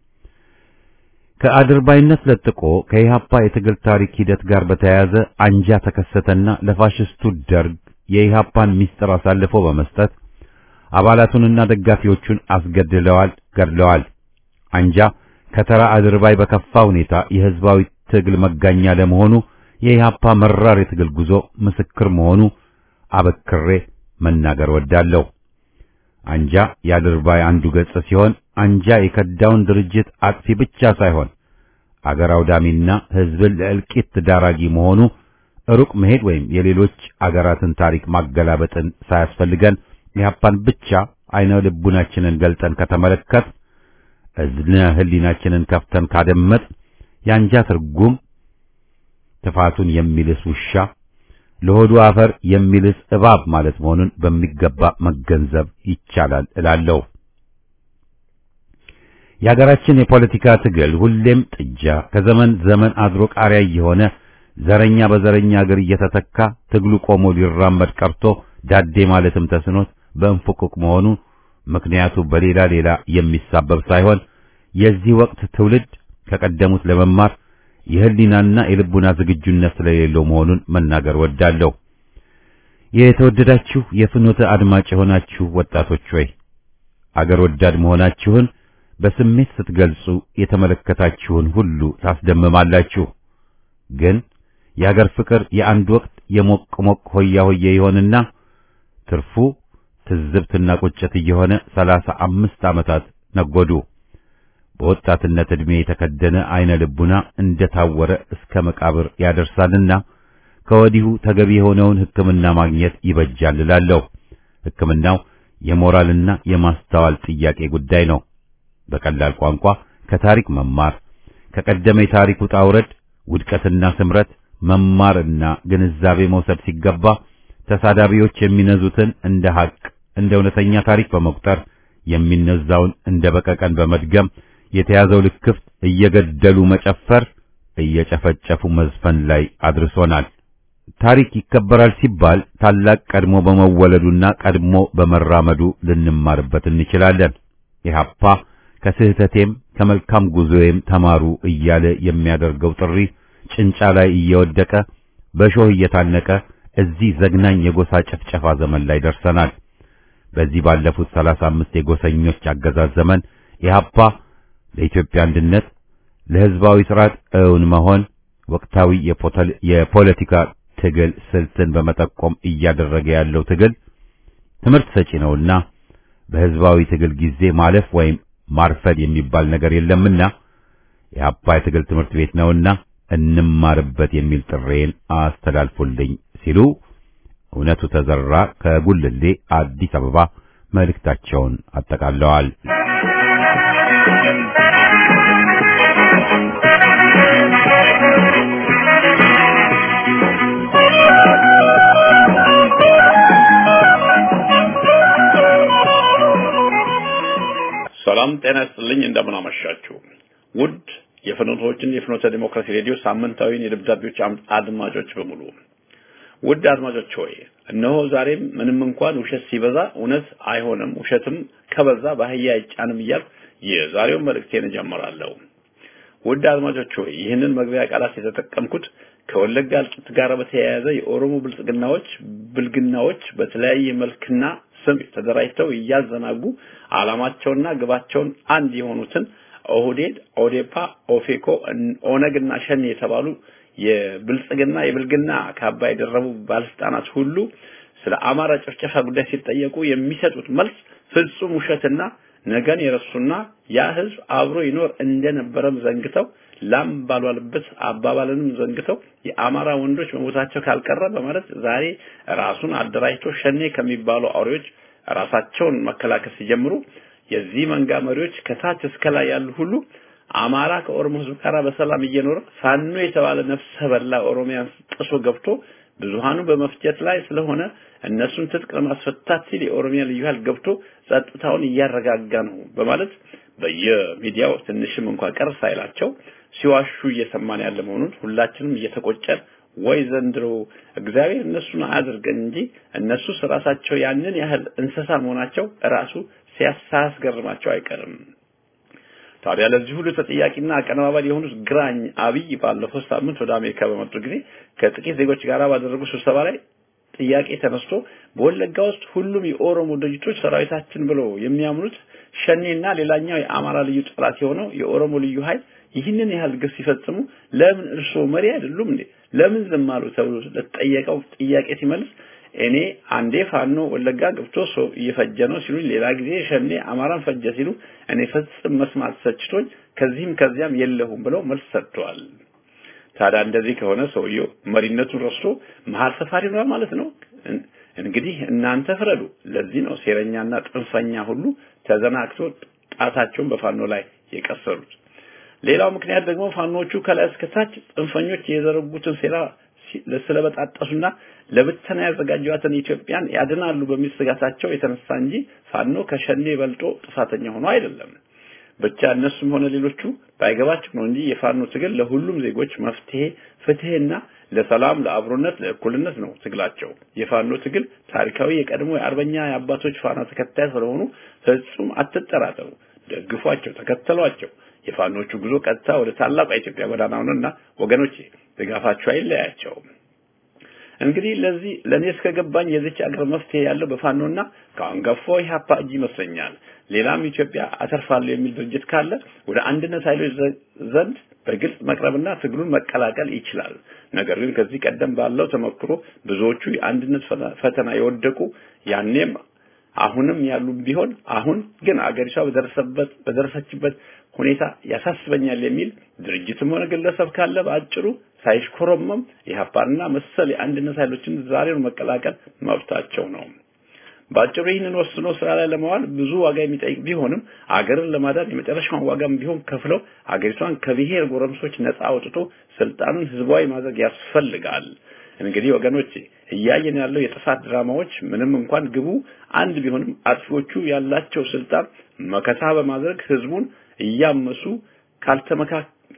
ከአድርባይነት ለጥቆ ከኢህአፓ የትግል ታሪክ ሂደት ጋር በተያያዘ አንጃ ተከሰተና ለፋሽስቱ ደርግ የኢህአፓን ሚስጥር አሳልፎ በመስጠት አባላቱንና ደጋፊዎቹን አስገድለዋል፣ ገድለዋል። አንጃ ከተራ አድርባይ በከፋ ሁኔታ የህዝባዊ ትግል መጋኛ ለመሆኑ የኢህአፓ መራር የትግል ጉዞ ምስክር መሆኑ አበክሬ መናገር ወዳለሁ። አንጃ የአድርባይ አንዱ ገጽ ሲሆን አንጃ የከዳውን ድርጅት አጥፊ ብቻ ሳይሆን አገር አውዳሚና ህዝብን ለእልቂት ዳራጊ መሆኑ ሩቅ መሄድ ወይም የሌሎች አገራትን ታሪክ ማገላበጥን ሳያስፈልገን ኢህአፓን ብቻ አይነ ልቡናችንን ገልጠን ከተመለከት እዝነ ህሊናችንን ከፍተን ካደመጥ የአንጃ ትርጉም ትፋቱን የሚልስ ውሻ ለሆዱ አፈር የሚልስ እባብ ማለት መሆኑን በሚገባ መገንዘብ ይቻላል እላለሁ። የሀገራችን የፖለቲካ ትግል ሁሌም ጥጃ ከዘመን ዘመን አድሮ ቃሪያ እየሆነ ዘረኛ በዘረኛ አገር እየተተካ ትግሉ ቆሞ ሊራመድ ቀርቶ ዳዴ ማለትም ተስኖት በእንፉቅቅ መሆኑ ምክንያቱ በሌላ ሌላ የሚሳበብ ሳይሆን የዚህ ወቅት ትውልድ ከቀደሙት ለመማር የህሊናና የልቡና ዝግጁነት ስለሌለው መሆኑን መናገር ወዳለሁ። የተወደዳችሁ የፍኖተ አድማጭ የሆናችሁ ወጣቶች ሆይ አገር ወዳድ መሆናችሁን በስሜት ስትገልጹ የተመለከታችሁን ሁሉ ታስደምማላችሁ። ግን የአገር ፍቅር የአንድ ወቅት የሞቅ ሞቅ ሆያ ሆየ ይሆንና ትርፉ ትዝብትና ቁጭት እየሆነ ሰላሳ አምስት ዓመታት ነጎዱ። በወጣትነት ዕድሜ የተከደነ አይነ ልቡና እንደታወረ እስከ መቃብር ያደርሳልና ከወዲሁ ተገቢ የሆነውን ሕክምና ማግኘት ይበጃል እላለሁ። ሕክምናው የሞራልና የማስተዋል ጥያቄ ጉዳይ ነው። በቀላል ቋንቋ ከታሪክ መማር፣ ከቀደመ የታሪክ ውጣ ውረድ፣ ውድቀትና ስምረት መማርና ግንዛቤ መውሰድ ሲገባ ተሳዳቢዎች የሚነዙትን እንደ ሐቅ እንደ እውነተኛ ታሪክ በመቁጠር የሚነዛውን እንደ በቀቀን በመድገም የተያዘው ልክፍት እየገደሉ መጨፈር፣ እየጨፈጨፉ መዝፈን ላይ አድርሶናል። ታሪክ ይከበራል ሲባል ታላቅ ቀድሞ በመወለዱና ቀድሞ በመራመዱ ልንማርበት እንችላለን። ኢህአፓ ከስህተቴም ከመልካም ጉዞዬም ተማሩ እያለ የሚያደርገው ጥሪ ጭንጫ ላይ እየወደቀ በሾህ እየታነቀ እዚህ ዘግናኝ የጎሳ ጭፍጨፋ ዘመን ላይ ደርሰናል። በዚህ ባለፉት ሰላሳ አምስት የጎሰኞች አገዛዝ ዘመን ኢህአፓ ለኢትዮጵያ አንድነት ለሕዝባዊ ስርዓት እውን መሆን ወቅታዊ የፖለቲካ ትግል ስልትን በመጠቆም እያደረገ ያለው ትግል ትምህርት ሰጪ ነውና በሕዝባዊ ትግል ጊዜ ማለፍ ወይም ማርፈድ የሚባል ነገር የለምና የኢህአፓ የትግል ትምህርት ቤት ነውና እንማርበት የሚል ጥሬን አስተላልፉልኝ ሲሉ እውነቱ ተዘራ ከጉልሌ አዲስ አበባ መልእክታቸውን አጠቃለዋል። ሰላም ጤና ይስጥልኝ። እንደምን አመሻችሁ ውድ የፍኖቶችን የፍኖተ ዲሞክራሲ ሬዲዮ ሳምንታዊን የደብዳቤዎች አም- አድማጮች በሙሉ ውድ አድማጮች ሆይ እነሆ ዛሬም ምንም እንኳን ውሸት ሲበዛ እውነት አይሆንም፣ ውሸትም ከበዛ በአህያ አይጫንም እያልኩ የዛሬውን መልእክቴን እጀምራለሁ። ውድ አድማጮች ሆይ ይህንን መግቢያ ቃላት የተጠቀምኩት ከወለጋ እልቂት ጋር በተያያዘ የኦሮሞ ብልጽግናዎች ብልግናዎች በተለያየ መልክና ስም ተደራጅተው እያዘናጉ ዓላማቸውና ግባቸውን አንድ የሆኑትን ኦህዴድ፣ ኦዴፓ፣ ኦፌኮ፣ ኦነግና ሸኔ የተባሉ የብልጽግና የብልግና ካባ የደረቡ ባለስልጣናት ሁሉ ስለ አማራ ጭፍጨፋ ጉዳይ ሲጠየቁ የሚሰጡት መልስ ፍጹም ውሸትና ነገን የረሱና ያ ህዝብ አብሮ ይኖር እንደነበረም ዘንግተው ላም ባልዋልበት አባባልንም ዘንግተው የአማራ ወንዶች መሞታቸው ካልቀረ በማለት ዛሬ ራሱን አደራጅቶ ሸኔ ከሚባሉ አውሬዎች ራሳቸውን መከላከል ሲጀምሩ የዚህ መንጋ መሪዎች ከታች እስከ ላይ ያሉ ሁሉ አማራ ከኦሮሞ ህዝብ ጋር በሰላም እየኖረ ፋኖ የተባለ ነፍሰ በላ ኦሮሚያን ጥሶ ገብቶ ብዙሃኑ በመፍጀት ላይ ስለሆነ እነሱን ትጥቅ ለማስፈታት ሲል የኦሮሚያ ልዩ ኃይል ገብቶ ጸጥታውን እያረጋጋ ነው በማለት በየሚዲያው ትንሽም እንኳን ቀር ሳይላቸው ሲዋሹ እየሰማን ያለ መሆኑን ሁላችንም እየተቆጨን ወይ ዘንድሮ እግዚአብሔር እነሱን አያድርገን እንጂ እነሱስ ራሳቸው ያንን ያህል እንስሳ መሆናቸው ራሱ ሲያሳስገርማቸው አይቀርም። ታዲያ ለዚህ ሁሉ ተጠያቂና አቀነባባሪ የሆኑት ግራኝ አብይ ባለፈው ሳምንት ወደ አሜሪካ በመጡ ጊዜ ከጥቂት ዜጎች ጋር ባደረጉ ስብሰባ ላይ ጥያቄ ተነስቶ በወለጋ ውስጥ ሁሉም የኦሮሞ ድርጅቶች ሰራዊታችን ብለው የሚያምኑት ሸኔና ሌላኛው የአማራ ልዩ ጠላት የሆነው የኦሮሞ ልዩ ኃይል ይህንን ያህል ግፍ ሲፈጽሙ ለምን እርስዎ መሪ አይደሉም እንዴ? ለምን ዝም አሉ? ተብሎ ለተጠየቀው ጥያቄ ሲመልስ እኔ አንዴ ፋኖ ወለጋ ገብቶ ሰው እየፈጀ ነው ሲሉኝ፣ ሌላ ጊዜ ሸኔ አማራን ፈጀ ሲሉ እኔ ፈጽም መስማት ሰችቶኝ ከዚህም ከዚያም የለሁም ብለው መልስ ሰጥተዋል። ታዲያ እንደዚህ ከሆነ ሰውየው መሪነቱን ረስቶ መሀል ሰፋሪ ነው ማለት ነው። እንግዲህ እናንተ ፍረዱ። ለዚህ ነው ሴረኛና ጥንፈኛ ሁሉ ተዘናግቶ ጣታቸውን በፋኖ ላይ የቀሰሩት። ሌላው ምክንያት ደግሞ ፋኖቹ ከላይ እስከታች ጽንፈኞች የዘረጉትን ሴራ ስለበጣጠሱና ለብተና ያዘጋጇትን ኢትዮጵያን ያድናሉ በሚል ስጋታቸው የተነሳ እንጂ ፋኖ ከሸኔ በልጦ ጥፋተኛ ሆኖ አይደለም። ብቻ እነሱም ሆነ ሌሎቹ ባይገባቸው ነው እንጂ የፋኖ ትግል ለሁሉም ዜጎች መፍትሄ፣ ፍትህና ለሰላም፣ ለአብሮነት፣ ለእኩልነት ነው ትግላቸው። የፋኖ ትግል ታሪካዊ የቀድሞ የአርበኛ የአባቶች ፋና ተከታይ ስለሆኑ ፍጹም አትጠራጠሩ። ደግፏቸው፣ ተከተሏቸው። የፋኖቹ ጉዞ ቀጥታ ወደ ታላቋ ኢትዮጵያ ጎዳና ነውና ወገኖቼ ድጋፋቸው አይለያቸው። እንግዲህ ለዚህ ለኔ እስከገባኝ የዚች አገር መፍትሄ ያለው በፋኖና ከአንጋፋው ኢህአፓ እጅ ይመስለኛል። ሌላም ኢትዮጵያ አተርፋለሁ የሚል ድርጅት ካለ ወደ አንድነት ኃይሎች ዘንድ በግልጽ መቅረብና ትግሉን መቀላቀል ይችላል። ነገር ግን ከዚህ ቀደም ባለው ተሞክሮ ብዙዎቹ የአንድነት ፈተና የወደቁ ያኔም አሁንም ያሉ ቢሆን አሁን ግን አገሪቷ በደረሰበት በደረሰችበት ሁኔታ ያሳስበኛል የሚል ድርጅትም ሆነ ግለሰብ ካለ በአጭሩ ሳይሽኮረመም ኢህአፓንና መሰል የአንድነት ኃይሎችን ዛሬውን መቀላቀል መብታቸው ነው። በአጭሩ ይህንን ወስኖ ስራ ላይ ለማዋል ብዙ ዋጋ የሚጠይቅ ቢሆንም አገርን ለማዳን የመጨረሻውን ዋጋም ቢሆን ከፍለው አገሪቷን ከብሔር ጎረምሶች ነፃ አውጥቶ ስልጣኑን ህዝባዊ ማድረግ ያስፈልጋል። እንግዲህ ወገኖቼ እያየን ያለው የጥፋት ድራማዎች ምንም እንኳን ግቡ አንድ ቢሆንም አጥፊዎቹ ያላቸው ስልጣን መከታ በማድረግ ህዝቡን እያመሱ ካልተመካ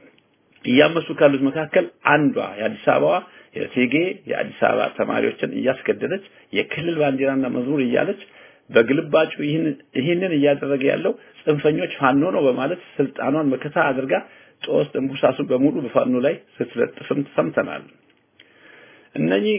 እያመሱ ካሉት መካከል አንዷ የአዲስ አበባ የቴጌ የአዲስ አበባ ተማሪዎችን እያስገደለች የክልል ባንዲራና መዝሙር እያለች በግልባጩ ይህንን እያደረገ ያለው ጽንፈኞች ፋኖ ነው በማለት ስልጣኗን መከታ አድርጋ ጦስ ጥንቡሳሱ በሙሉ በፋኖ ላይ ስትለጥፍም ሰምተናል። እነኚህ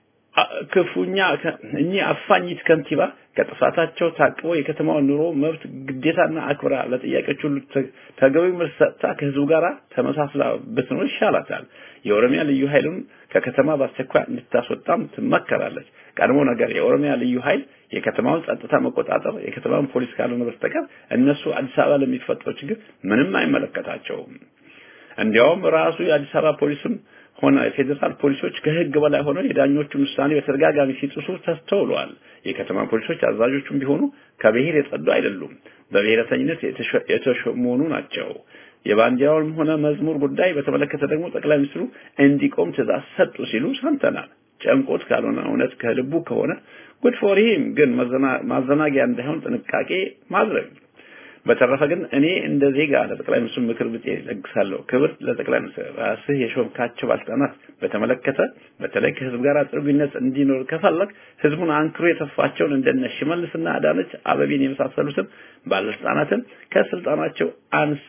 ክፉኛ እኚህ አፋኝት ከንቲባ ከጥፋታቸው ታቅበው የከተማውን ኑሮ መብት ግዴታና አክብራ ለጥያቄዎች ሁሉ ተገቢው መልስ ሰጥታ ከህዝቡ ጋር ተመሳስላ ብትኖር ይሻላታል። የኦሮሚያ ልዩ ኃይሉን ከከተማ በአስቸኳይ እንድታስወጣም ትመከራለች። ቀድሞ ነገር የኦሮሚያ ልዩ ኃይል የከተማውን ጸጥታ መቆጣጠር የከተማውን ፖሊስ ካልሆነ በስተቀር እነሱ አዲስ አበባ ለሚፈጠረው ችግር ምንም አይመለከታቸውም። እንዲያውም ራሱ የአዲስ አበባ ፖሊስም ሆነ የፌዴራል ፖሊሶች ከህግ በላይ ሆነው የዳኞቹን ውሳኔ በተደጋጋሚ ሲጥሱ ተስተውለዋል። የከተማ ፖሊሶች አዛዦቹም ቢሆኑ ከብሔር የጸዱ አይደሉም፣ በብሔረተኝነት የተሾመኑ ናቸው። የባንዲራውንም ሆነ መዝሙር ጉዳይ በተመለከተ ደግሞ ጠቅላይ ሚኒስትሩ እንዲቆም ትእዛዝ ሰጡ ሲሉ ሰምተናል። ጨንቆት ካልሆነ እውነት ከልቡ ከሆነ ጉድ ፎር ሂም፣ ግን ማዘናጊያ እንዳይሆን ጥንቃቄ ማድረግ በተረፈ ግን እኔ እንደ ዜጋ ለጠቅላይ ሚኒስትሩ ምክር ብጤ ለግሳለሁ። ክብር ለጠቅላይ ሚኒስትር ራስህ የሾምካቸው ባለስልጣናት በተመለከተ በተለይ ከህዝብ ጋር ጥሩ ግንኙነት እንዲኖር ከፈለግ ህዝቡን አንክሮ የተፋቸውን እንደነ ሽመልስና አዳነች አበቤን የመሳሰሉትን ባለስልጣናትን ከስልጣናቸው አንስ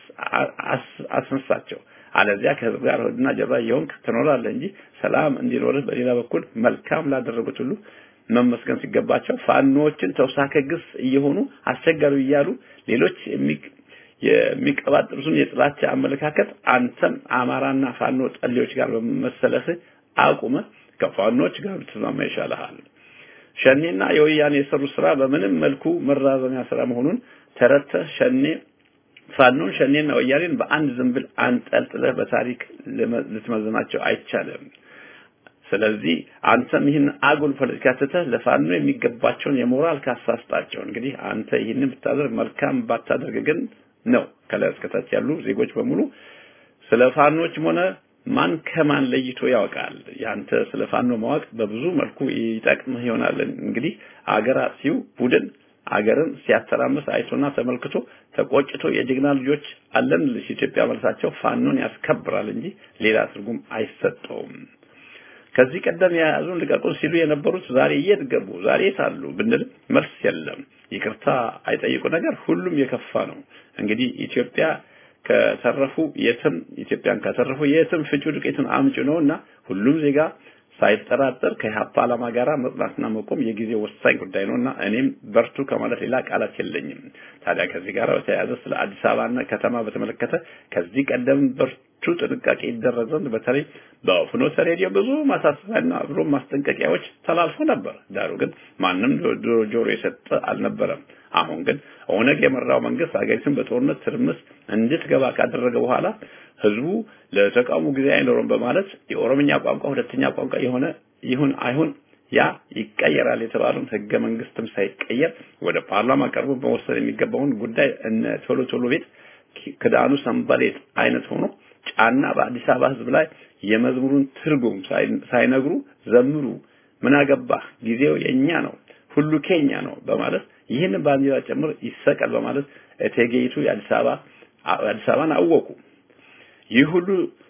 አስነሳቸው። አለዚያ ከህዝብ ጋር ሆድና ጀርባ የሆንክ ትኖራለህ እንጂ ሰላም እንዲኖርህ በሌላ በኩል መልካም ላደረጉት ሁሉ መመስገን ሲገባቸው ፋኖዎችን ተውሳከ ግስ እየሆኑ አስቸጋሪ እያሉ ሌሎች የሚቀባጥሩትን የጥላቻ አመለካከት አንተም አማራና ፋኖ ጠሌዎች ጋር በመሰለህ አቁመ ከፋኖች ጋር ብትስማማ ይሻልሃል። ሸኔና የወያኔ የሰሩ ስራ በምንም መልኩ መራዘሚያ ስራ መሆኑን ተረድተህ ሸኔ ፋኖን ሸኔና ወያኔን በአንድ ዝንብል አንጠልጥለህ በታሪክ ልትመዝናቸው አይቻልም። ስለዚህ አንተም ይህን አጉል ፖለቲካ ትተህ ለፋኖ የሚገባቸውን የሞራል ካሳ ስጣቸው። እንግዲህ አንተ ይህንን ብታደርግ መልካም፣ ባታደርግ ግን ነው ከላይ እስከታች ያሉ ዜጎች በሙሉ ስለ ፋኖችም ሆነ ማን ከማን ለይቶ ያውቃል። ያንተ ስለ ፋኖ ማወቅ በብዙ መልኩ ይጠቅምህ ይሆናል። እንግዲህ አገር አጥፊው ቡድን አገርን ሲያተራምስ አይቶና ተመልክቶ ተቆጭቶ የጀግና ልጆች አለን ኢትዮጵያ መልሳቸው ፋኖን ያስከብራል እንጂ ሌላ ትርጉም አይሰጠውም። ከዚህ ቀደም የያዙን ልቀቁን ሲሉ የነበሩት ዛሬ የት ገቡ? ዛሬ የት አሉ ብንል መልስ የለም። ይቅርታ አይጠይቁ ነገር ሁሉም የከፋ ነው። እንግዲህ ኢትዮጵያ ከተረፉ የትም ኢትዮጵያን ከተረፉ የትም ፍጩ ዱቄትን አምጪ ነውና ሁሉም ዜጋ ሳይጠራጠር ከኢህአፓ ዓላማ ጋር መጽናትና መቆም የጊዜ ወሳኝ ጉዳይ ነውና እኔም በርቱ ከማለት ሌላ ቃላት የለኝም። ታዲያ ከዚህ ጋር በተያያዘ ስለ አዲስ አበባና ከተማ በተመለከተ ከዚህ ቀደም በርቱ ጥንቃቄ ይደረግ ዘንድ በተለይ በፍኖተ ሬዲዮ ብዙ ማሳሰቢያና ብሎ ማስጠንቀቂያዎች ተላልፎ ነበር። ዳሩ ግን ማንም ጆሮ የሰጠ አልነበረም። አሁን ግን ኦነግ የመራው መንግስት ሀገሪቱን በጦርነት ትርምስ እንድትገባ ካደረገ በኋላ ህዝቡ ለተቃውሞ ጊዜ አይኖርም በማለት የኦሮምኛ ቋንቋ ሁለተኛ ቋንቋ የሆነ ይሁን አይሁን ያ ይቀየራል የተባለውን ህገ መንግስትም ሳይቀየር ወደ ፓርላማ ቀርቦ መወሰን የሚገባውን ጉዳይ እነ ቶሎ ቶሎ ቤት ክዳኑ ሰንበሌጥ አይነት ሆኖ ጫና በአዲስ አበባ ህዝብ ላይ የመዝሙሩን ትርጉም ሳይነግሩ ዘምሩ፣ ምን አገባህ፣ ጊዜው የኛ ነው፣ ሁሉ ኬኛ ነው በማለት ይህን ባንዲራ ጭምር ይሰቀል በማለት እቴጌይቱ የአዲስ አበባ አዲስ አበባን አወቁ። ይህ ሁሉ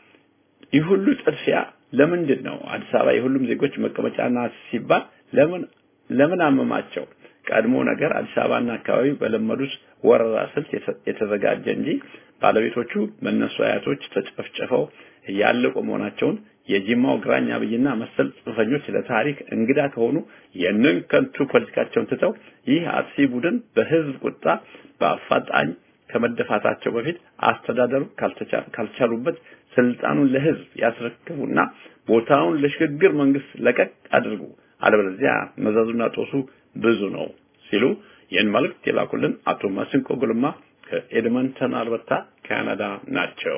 ይህ ሁሉ ጥድፊያ ለምንድን ነው? አዲስ አበባ የሁሉም ዜጎች መቀመጫ ናት ሲባል ለምን ለምን አመማቸው? ቀድሞ ነገር አዲስ አበባና አካባቢ በለመዱት ወረራ ስልት የተዘጋጀ እንጂ ባለቤቶቹ በእነሱ አያቶች ተጨፍጭፈው ያለቁ መሆናቸውን የጂማው ግራኝ አብይና መሰል ጽንፈኞች ለታሪክ እንግዳ ከሆኑ የንን ከንቱ ፖለቲካቸውን ትተው ይህ አጥፊ ቡድን በህዝብ ቁጣ በአፋጣኝ ከመደፋታቸው በፊት አስተዳደሩ ካልቻሉበት ስልጣኑን ለህዝብ ያስረክቡና ቦታውን ለሽግግር መንግስት ለቀቅ አድርጉ፣ አለበለዚያ መዘዙና ጦሱ ብዙ ነው ሲሉ ይህን መልእክት የላኩልን አቶ ማሲንቆ ጉልማ ከኤድመንተን አልበርታ ካናዳ ናቸው።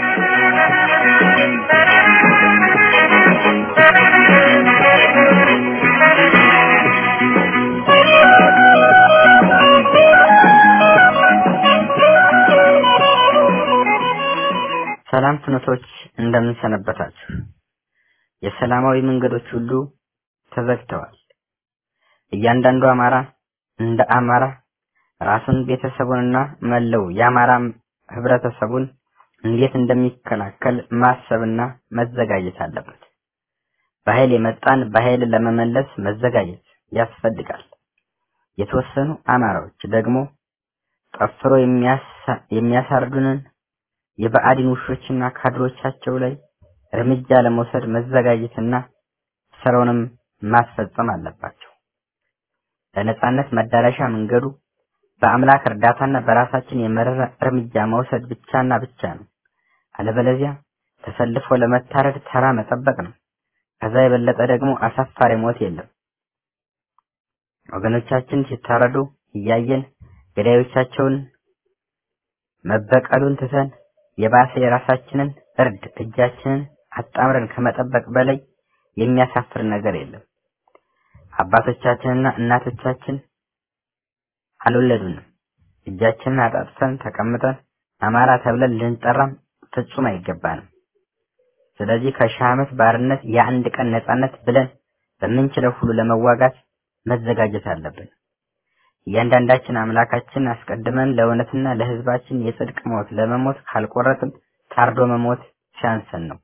ሰላም ፍኖቶች እንደምን ሰነበታችሁ? የሰላማዊ መንገዶች ሁሉ ተዘግተዋል። እያንዳንዱ አማራ እንደ አማራ ራሱን ቤተሰቡንና መለው የአማራ ህብረተሰቡን እንዴት እንደሚከላከል ማሰብና መዘጋጀት አለበት። በኃይል የመጣን በኃይል ለመመለስ መዘጋጀት ያስፈልጋል። የተወሰኑ አማራዎች ደግሞ ጠፍሮ የሚያሳርዱንን የብአዴን ውሾችና ካድሮቻቸው ላይ እርምጃ ለመውሰድ መዘጋጀትና ስራውንም ማስፈጸም አለባቸው። ለነጻነት መዳረሻ መንገዱ በአምላክ እርዳታና በራሳችን የመረረ እርምጃ መውሰድ ብቻና ብቻ ነው። አለበለዚያ ተሰልፎ ለመታረድ ተራ መጠበቅ ነው። ከዛ የበለጠ ደግሞ አሳፋሪ ሞት የለም። ወገኖቻችን ሲታረዱ እያየን ገዳዮቻቸውን መበቀሉን ትተን የባሰ የራሳችንን እርድ እጃችንን አጣምረን ከመጠበቅ በላይ የሚያሳፍር ነገር የለም። አባቶቻችንና እናቶቻችን አልወለዱንም። እጃችንን አጣጥፈን ተቀምጠን አማራ ተብለን ልንጠራም ፍጹም አይገባንም። ስለዚህ ከሺህ ዓመት ባርነት የአንድ ቀን ነጻነት ብለን በምንችለው ሁሉ ለመዋጋት መዘጋጀት አለብን። እያንዳንዳችን አምላካችን አስቀድመን ለእውነትና ለሕዝባችን የጽድቅ ሞት ለመሞት ካልቆረጥን ታርዶ መሞት ሲያንሰን ነው።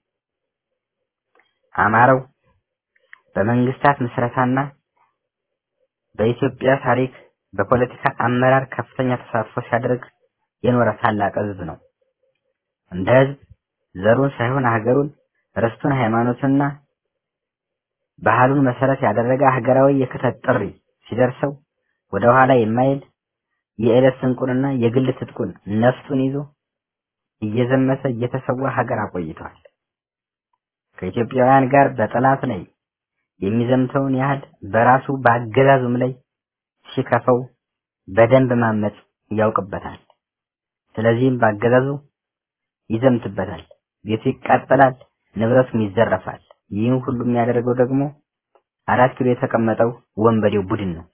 አማራው በመንግስታት ምስረታና በኢትዮጵያ ታሪክ በፖለቲካ አመራር ከፍተኛ ተሳትፎ ሲያደርግ የኖረ ታላቅ ህዝብ ነው። እንደ ህዝብ ዘሩን ሳይሆን ሀገሩን፣ ርስቱን፣ ሃይማኖትና ባህሉን መሰረት ያደረገ ሀገራዊ የክተት ጥሪ ሲደርሰው ወደ ኋላ የማይል የዕለት ስንቁንና የግል ትጥቁን ነፍጡን ይዞ እየዘመተ እየተሰዋ ሀገር አቆይቷል። ከኢትዮጵያውያን ጋር በጠላት ላይ የሚዘምተውን ያህል በራሱ በአገዛዙም ላይ ሲከፈው በደንብ ማመጽ ያውቅበታል። ስለዚህም በአገዛዙ ይዘምትበታል፣ ቤቱ ይቃጠላል፣ ንብረቱም ይዘረፋል። ይህን ሁሉ የሚያደርገው ደግሞ አራት ኪሎ የተቀመጠው ወንበዴው ቡድን ነው።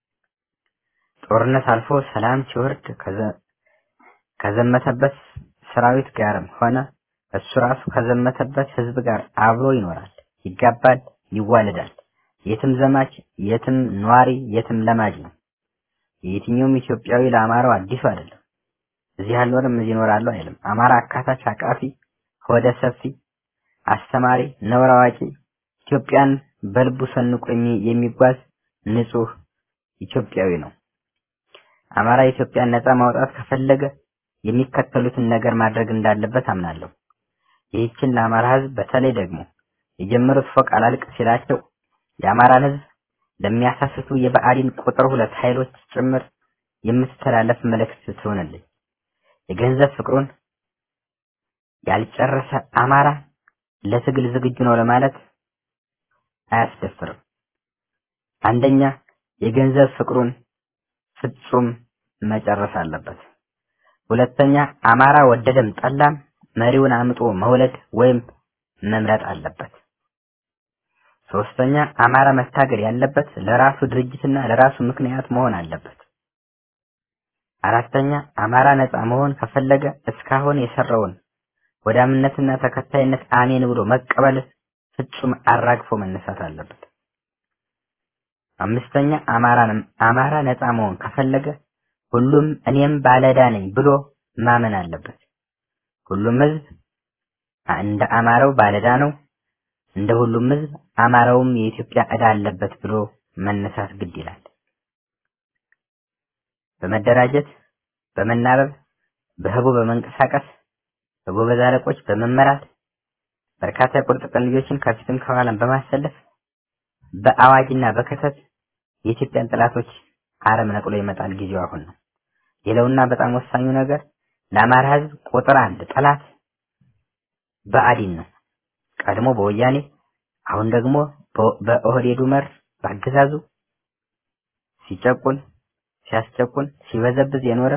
ጦርነት አልፎ ሰላም ሲወርድ ከዘመተበት ሰራዊት ጋርም ሆነ እሱ ራሱ ከዘመተበት ህዝብ ጋር አብሮ ይኖራል፣ ይጋባል፣ ይዋለዳል። የትም ዘማች፣ የትም ኗሪ፣ የትም ለማጅ ነው። የየትኛውም ኢትዮጵያዊ ለአማራው አዲሱ አይደለም። እዚህ አልኖርም እዚህ እኖራለሁ አይልም። አማራ አካታች፣ አቃፊ፣ ሆደ ሰፊ፣ አስተማሪ፣ ነውር አዋቂ፣ ኢትዮጵያን በልቡ ሰንቆ የሚጓዝ ንጹህ ኢትዮጵያዊ ነው። አማራ ኢትዮጵያን ነፃ ማውጣት ከፈለገ የሚከተሉትን ነገር ማድረግ እንዳለበት አምናለሁ። ይህችን ለአማራ ህዝብ በተለይ ደግሞ የጀመሩት ፎቅ አላልቅ ሲላቸው የአማራን ህዝብ ለሚያሳስቱ የብአዴን ቁጥር ሁለት ኃይሎች ጭምር የምትተላለፍ መልእክት ትሆንልኝ። የገንዘብ ፍቅሩን ያልጨረሰ አማራ ለትግል ዝግጁ ነው ለማለት አያስደፍርም። አንደኛ የገንዘብ ፍቅሩን ፍጹም መጨረስ አለበት። ሁለተኛ አማራ ወደደም ጠላም መሪውን አምጦ መውለድ ወይም መምረጥ አለበት። ሶስተኛ አማራ መታገል ያለበት ለራሱ ድርጅትና ለራሱ ምክንያት መሆን አለበት። አራተኛ አማራ ነፃ መሆን ከፈለገ እስካሁን የሰራውን ወዳምነትና ተከታይነት አሜን ብሎ መቀበል ፍጹም አራግፎ መነሳት አለበት። አምስተኛ አማራንም አማራ ነፃ መሆን ከፈለገ ሁሉም እኔም ባለዕዳ ነኝ ብሎ ማመን አለበት። ሁሉም ህዝብ እንደ አማራው ባለዕዳ ነው። እንደ ሁሉም ህዝብ አማራውም የኢትዮጵያ ዕዳ አለበት ብሎ መነሳት ግድ ይላል። በመደራጀት በመናበብ በህቡ በመንቀሳቀስ በጎበዝ አለቆች በመመራት በርካታ የቁርጥ ቀን ልጆችን ከፊትም ከኋላም በማሰለፍ በአዋጅና በከተት የኢትዮጵያን ጠላቶች አረም ነቅሎ ይመጣል። ጊዜው አሁን ነው። ሌላውና በጣም ወሳኙ ነገር ለአማራ ህዝብ ቁጥር አንድ ጠላት ብአዴን ነው። ቀድሞ በወያኔ አሁን ደግሞ በኦህዴዱ መር በአገዛዙ ሲጨቁን ሲያስጨቁን ሲበዘብዝ የኖረ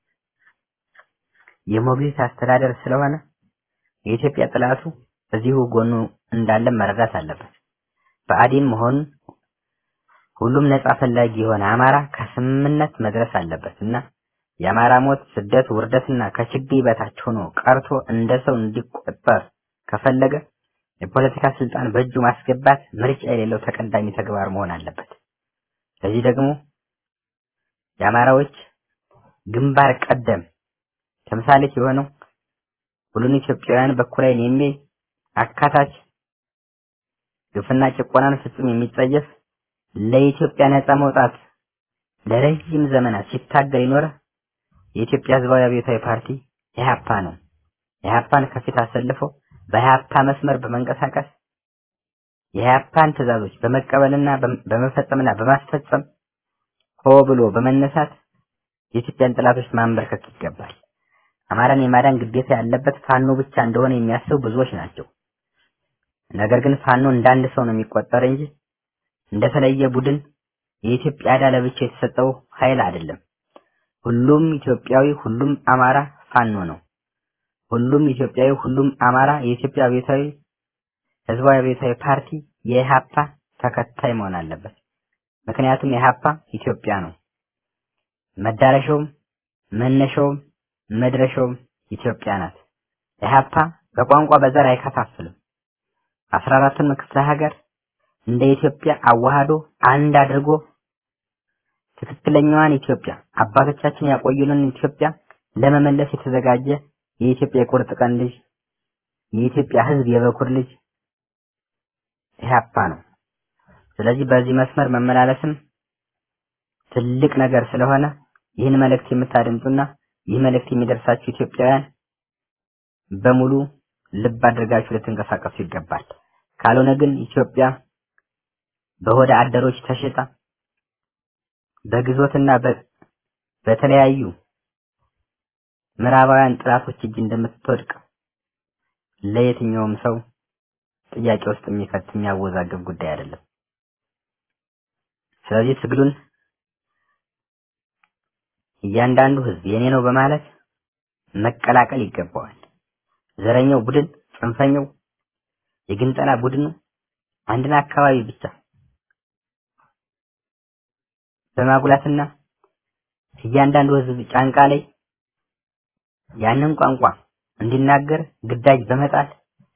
የሞግዚት አስተዳደር ስለሆነ የኢትዮጵያ ጠላቱ እዚሁ ጎኑ እንዳለ መረዳት አለበት። ብአዴን መሆኑን ሁሉም ነጻ ፈላጊ የሆነ አማራ ከስምምነት መድረስ አለበት እና የአማራ ሞት፣ ስደት፣ ውርደትና ከችግኝ በታች ሆኖ ቀርቶ እንደ ሰው እንዲቆጠር ከፈለገ የፖለቲካ ስልጣን በእጁ ማስገባት ምርጫ የሌለው ተቀዳሚ ተግባር መሆን አለበት። ለዚህ ደግሞ የአማራዎች ግንባር ቀደም ተምሳሌት የሆነው ሁሉን ኢትዮጵያውያን በኩል ዓይን የሚያይ አካታች ግፍና ጭቆናን ፍጹም የሚጸየፍ ለኢትዮጵያ ነጻ መውጣት ለረጅም ዘመናት ሲታገል የኖረ የኢትዮጵያ ሕዝባዊ አብዮታዊ ፓርቲ ኢህአፓ ነው። ኢህአፓን ከፊት አሰልፎ በኢህአፓ መስመር በመንቀሳቀስ የኢህአፓን ትዕዛዞች በመቀበልና በመፈጸምና በማስፈጸም ሆ ብሎ በመነሳት የኢትዮጵያን ጠላቶች ማንበርከክ ይገባል። አማራን የማዳን ግዴታ ያለበት ፋኖ ብቻ እንደሆነ የሚያስቡ ብዙዎች ናቸው። ነገር ግን ፋኖ እንዳንድ ሰው ነው የሚቆጠር እንጂ እንደተለየ ቡድን የኢትዮጵያ ዕዳ ለብቻ የተሰጠው ኃይል አይደለም። ሁሉም ኢትዮጵያዊ፣ ሁሉም አማራ ፋኖ ነው። ሁሉም ኢትዮጵያዊ፣ ሁሉም አማራ የኢትዮጵያ አብዮታዊ ህዝባዊ አብዮታዊ ፓርቲ የኢህአፓ ተከታይ መሆን አለበት። ምክንያቱም ኢህአፓ ኢትዮጵያ ነው። መዳረሻውም መነሻውም መድረሻውም ኢትዮጵያ ናት። ኢህአፓ በቋንቋ በዘር አይከፋፍልም። አስራ አራቱን ክፍለ ሀገር እንደ ኢትዮጵያ አዋህዶ አንድ አድርጎ ትክክለኛዋን ኢትዮጵያ አባቶቻችን ያቆዩልን ኢትዮጵያ ለመመለስ የተዘጋጀ የኢትዮጵያ የቁርጥ ቀን ልጅ የኢትዮጵያ ሕዝብ የበኩር ልጅ ኢህአፓ ነው። ስለዚህ በዚህ መስመር መመላለስም ትልቅ ነገር ስለሆነ ይህን መልእክት የምታደምጡና ይህ መልእክት የሚደርሳችሁ ኢትዮጵያውያን በሙሉ ልብ አድርጋችሁ ልትንቀሳቀሱ ይገባል። ካልሆነ ግን ኢትዮጵያ በሆደ አደሮች ተሽጣ በግዞትና በተለያዩ ምዕራባውያን ጥላቶች እጅ እንደምትወድቅ ለየትኛውም ሰው ጥያቄ ውስጥ የሚከት የሚያወዛግብ ጉዳይ አይደለም። ስለዚህ ትግሉን እያንዳንዱ ህዝብ የኔ ነው በማለት መቀላቀል ይገባዋል። ዘረኛው ቡድን፣ ጽንፈኛው የግንጠላ ቡድኑ አንድን አካባቢ ብቻ በማጉላትና እያንዳንዱ ህዝብ ጫንቃ ላይ ያንን ቋንቋ እንዲናገር ግዳጅ በመጣል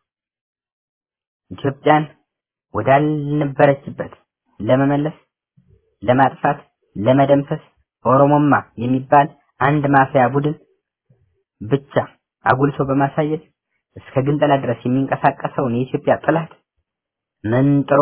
ኢትዮጵያን ወዳልነበረችበት ለመመለስ፣ ለማጥፋት፣ ለመደምሰስ ኦሮሞማ የሚባል አንድ ማፊያ ቡድን ብቻ አጉልቶ በማሳየት እስከ ግንጠላ ድረስ የሚንቀሳቀሰውን የኢትዮጵያ ጠላት መንጥሮ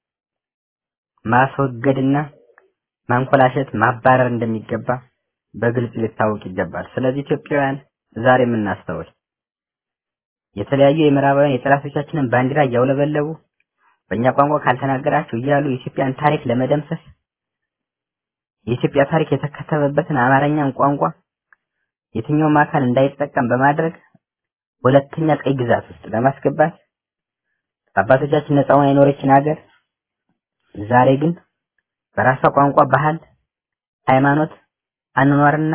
ማስወገድና ማንኮላሸት ማባረር እንደሚገባ በግልጽ ሊታወቅ ይገባል። ስለዚህ ኢትዮጵያውያን ዛሬ የምናስተውል የተለያዩ የምዕራባውያን የጠላቶቻችንን ባንዲራ እያውለበለቡ በእኛ ቋንቋ ካልተናገራችሁ እያሉ የኢትዮጵያን ታሪክ ለመደምሰስ የኢትዮጵያ ታሪክ የተከተበበትን አማርኛን ቋንቋ የትኛውም አካል እንዳይጠቀም በማድረግ ሁለተኛ ቀይ ግዛት ውስጥ ለማስገባት አባቶቻችን ነፃ ሆና የኖረችን ሀገር ዛሬ ግን በራሷ ቋንቋ፣ ባህል፣ ሃይማኖት፣ አኗኗርና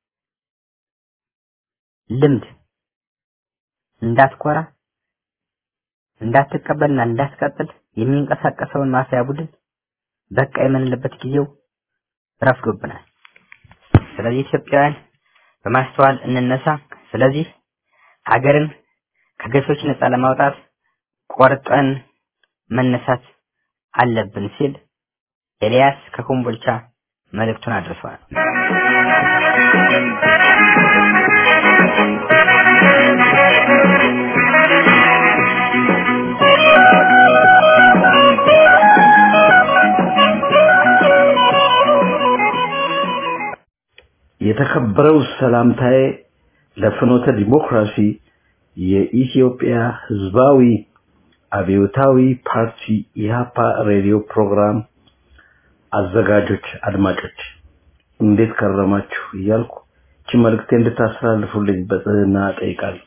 ልምድ እንዳትኮራ እንዳትቀበልና እንዳትቀጥል የሚንቀሳቀሰውን ማፊያ ቡድን በቃ የምንልበት ጊዜው ረፍዶብናል። ስለዚህ ኢትዮጵያውያን በማስተዋል እንነሳ። ስለዚህ ሀገርን ከገሶች ነፃ ለማውጣት ቆርጠን መነሳት አለብን ሲል ኤልያስ ከኮምቦልቻ መልእክቱን አድርሰዋል። የተከበረው ሰላምታዬ ለፍኖተ ዲሞክራሲ የኢትዮጵያ ሕዝባዊ አብዮታዊ ፓርቲ ኢህአፓ ሬዲዮ ፕሮግራም አዘጋጆች አድማጮች እንዴት ከረማችሁ እያልኩ እቺ መልእክቴ እንድታስተላልፉልኝ በጽህና ጠይቃለሁ።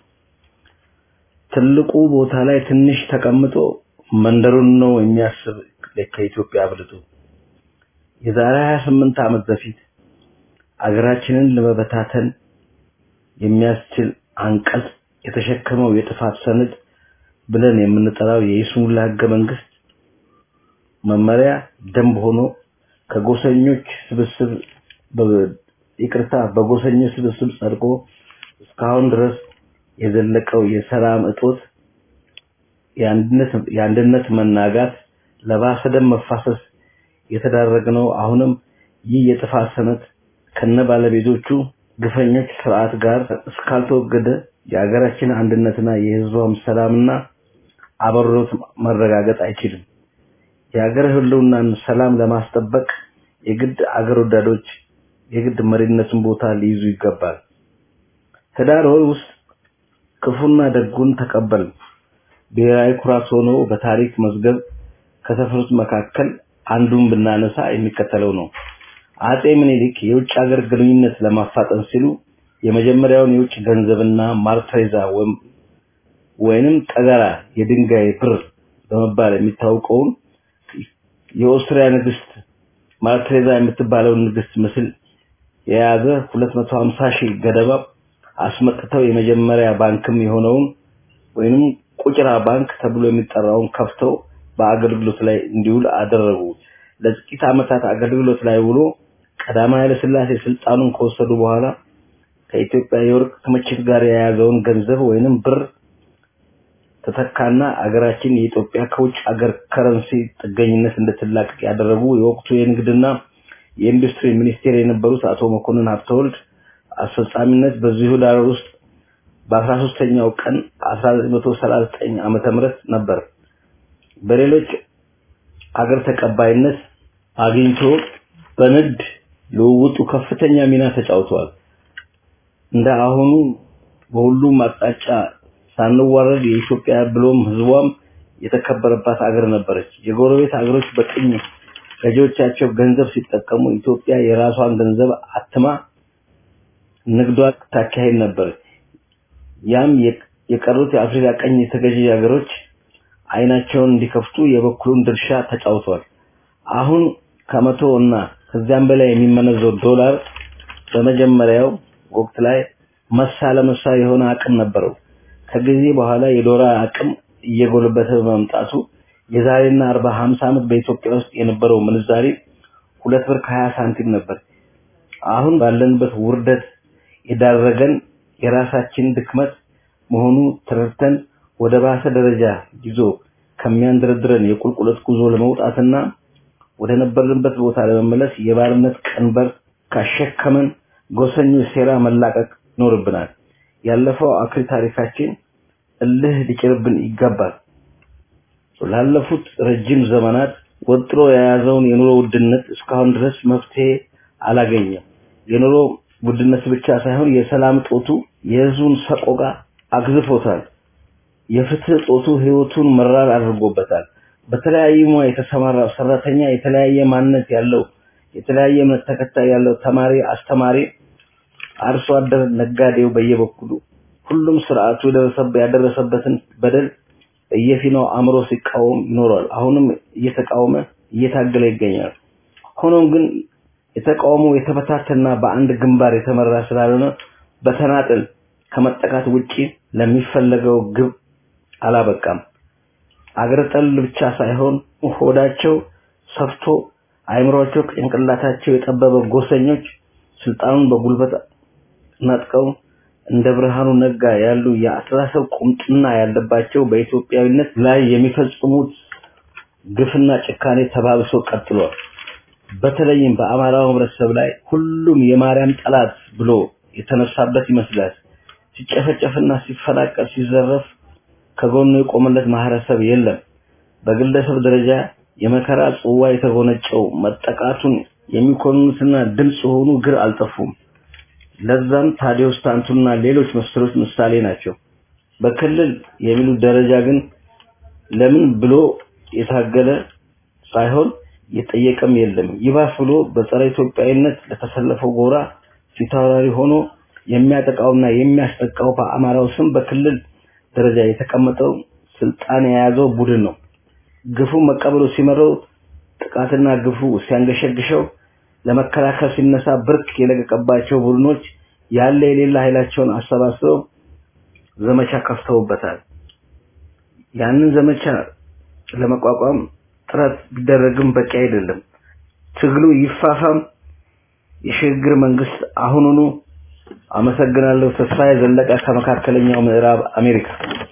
ትልቁ ቦታ ላይ ትንሽ ተቀምጦ መንደሩን ነው የሚያስብ ከኢትዮጵያ አብልጦ የዛሬ 28 ዓመት በፊት አገራችንን ለመበታተን የሚያስችል አንቀጽ የተሸከመው የጥፋት ሰነድ ብለን የምንጠራው የይስሙላ ህገ መንግስት መመሪያ ደንብ ሆኖ ከጎሰኞች ስብስብ ይቅርታ በጎሰኞች ስብስብ ጸድቆ እስካሁን ድረስ የዘለቀው የሰላም እጦት የአንድነት የአንድነት መናጋት ለባሰ ደም መፋሰስ የተዳረግነው አሁንም ይህ የጥፋት ሰነድ ከነ ባለቤቶቹ ግፈኞች ስርዓት ጋር እስካልተወገደ የሀገራችን አንድነትና የህዝቧም ሰላምና አብሮት መረጋገጥ አይችልም። የሀገር ህልውናን ሰላም ለማስጠበቅ የግድ አገር ወዳዶች የግድ መሪነትን ቦታ ሊይዙ ይገባል። ህዳር ወር ውስጥ ክፉና ደጉን ተቀበል ብሔራዊ ኩራት ሆኖ በታሪክ መዝገብ ከሰፈሩት መካከል አንዱን ብናነሳ የሚከተለው ነው። አጼ ምኒልክ የውጭ ሀገር ግንኙነት ለማፋጠን ሲሉ የመጀመሪያውን የውጭ ገንዘብና ማርትሬዛ ወይንም ጠገራ የድንጋይ ብር በመባል የሚታወቀውን የኦስትሪያ ንግስት ማርትሬዛ የምትባለውን ንግስት ምስል የያዘ 250 ሺህ ገደማ አስመጥተው የመጀመሪያ ባንክም የሆነውን ወይንም ቁጭራ ባንክ ተብሎ የሚጠራውን ከፍተው በአገልግሎት ላይ እንዲውል አደረጉ። ለጥቂት ዓመታት አገልግሎት ላይ ውሎ ቀዳማዊ ኃይለ ሥላሴ ስልጣኑን ከወሰዱ በኋላ ከኢትዮጵያ የወርቅ ክምችት ጋር የያዘውን ገንዘብ ወይንም ብር ተተካና አገራችን የኢትዮጵያ ከውጭ አገር ከረንሲ ጥገኝነት እንድትላቀቅ ያደረጉ የወቅቱ የንግድና የኢንዱስትሪ ሚኒስቴር የነበሩት አቶ መኮንን ሀብተወልድ አስፈጻሚነት በዚሁ ዳር ውስጥ በአስራ ሶስተኛው ቀን 1939 ዓመተ ምህረት ነበር። በሌሎች አገር ተቀባይነት አግኝቶ በንግድ ልውውጡ ከፍተኛ ሚና ተጫውተዋል። እንደ አሁኑ በሁሉም አቅጣጫ ሳንዋረድ የኢትዮጵያ ብሎም ህዝቧም የተከበረባት አገር ነበረች። የጎረቤት አገሮች በቅኝ ገዢዎቻቸው ገንዘብ ሲጠቀሙ ኢትዮጵያ የራሷን ገንዘብ አትማ ንግዷ ታካሄድ ነበር። ያም የቀሩት የአፍሪካ ቀኝ የተገዢ ሀገሮች አይናቸውን እንዲከፍቱ የበኩሉን ድርሻ ተጫውቷል። አሁን ከመቶ እና ከዚያም በላይ የሚመነዘው ዶላር በመጀመሪያው ወቅት ላይ መሳ ለመሳ የሆነ አቅም ነበረው። ከጊዜ በኋላ የዶላር አቅም እየጎለበተ በመምጣቱ የዛሬና 40 50 ዓመት በኢትዮጵያ ውስጥ የነበረው ምንዛሬ ሁለት ብር ከ20 ሳንቲም ነበር። አሁን ባለንበት ውርደት የዳረገን የራሳችን ድክመት መሆኑ ተረድተን ወደ ባሰ ደረጃ ይዞ ከሚያንደረድረን የቁልቁለት ጉዞ ለመውጣትና ወደ ነበርንበት ቦታ ለመመለስ የባርነት ቀንበር ካሸከመን ጎሰኞች ሴራ መላቀቅ ይኖርብናል። ያለፈው አኩሪ ታሪካችን እልህ ሊጭርብን ይገባል። ላለፉት ረጅም ዘመናት ወጥሮ የያዘውን የኑሮ ውድነት እስካሁን ድረስ መፍትሄ አላገኘም። የኑሮ ውድነት ብቻ ሳይሆን የሰላም ጦቱ የህዝቡን ሰቆቃ አግዝፎታል። የፍትህ ጦቱ ህይወቱን መራር አድርጎበታል። በተለያየ ሙያ የተሰማራ ሰራተኛ፣ የተለያየ ማንነት ያለው፣ የተለያየ እምነት ተከታይ ያለው፣ ተማሪ፣ አስተማሪ፣ አርሶ አደር፣ ነጋዴው በየበኩሉ ሁሉም ስርዓቱ ያደረሰበትን በደል በየፊናው አእምሮ ሲቃወም ይኖራል። አሁንም እየተቃወመ እየታገለ ይገኛል። ሆኖም ግን የተቃውሞ የተበታተና በአንድ ግንባር የተመራ ስላልሆነ በተናጥል ከመጠቃት ውጪ ለሚፈለገው ግብ አላበቃም። አገር ጠል ብቻ ሳይሆን ሆዳቸው ሰፍቶ አይምሮቸው ጭንቅላታቸው የጠበበ ጎሰኞች ስልጣኑን በጉልበት ነጥቀው እንደ ብርሃኑ ነጋ ያሉ የአስተሳሰብ ቁምጥና ያለባቸው በኢትዮጵያዊነት ላይ የሚፈጽሙት ግፍና ጭካኔ ተባብሶ ቀጥሏል። በተለይም በአማራው ህብረተሰብ ላይ ሁሉም የማርያም ጠላት ብሎ የተነሳበት ይመስላል። ሲጨፈጨፍና ሲፈናቀል ሲዘረፍ ከጎኑ የቆመለት ማህበረሰብ የለም። በግለሰብ ደረጃ የመከራ ጽዋ የተጎነጨው መጠቃቱን የሚኮንኑትና ድምፅ የሆኑ ግር አልጠፉም። ለዛም ታዲዮስ ታንቱና ሌሎች መሰሎች ምሳሌ ናቸው። በክልል የሚሉት ደረጃ ግን ለምን ብሎ የታገለ ሳይሆን የጠየቀም የለም። ይባስ ብሎ በጸረ ኢትዮጵያዊነት ለተሰለፈው ጎራ ፊታውራሪ ሆኖ የሚያጠቃውና የሚያስጠቃው በአማራው ስም በክልል ደረጃ የተቀመጠው ስልጣን የያዘው ቡድን ነው። ግፉ መቀበሉ ሲመረው ጥቃትና ግፉ ሲያንገሸግሸው ለመከላከል ሲነሳ ብርክ የለቀቀባቸው ቡድኖች ያለ የሌላ ኃይላቸውን አሰባስበው ዘመቻ ከፍተውበታል። ያንን ዘመቻ ለመቋቋም ጥረት ቢደረግም በቂ አይደለም። ትግሉ ይፋፋም። የሽግግር መንግስት አሁኑኑ። አመሰግናለሁ። ተስፋዬ ዘለቀ ከመካከለኛው ምዕራብ አሜሪካ።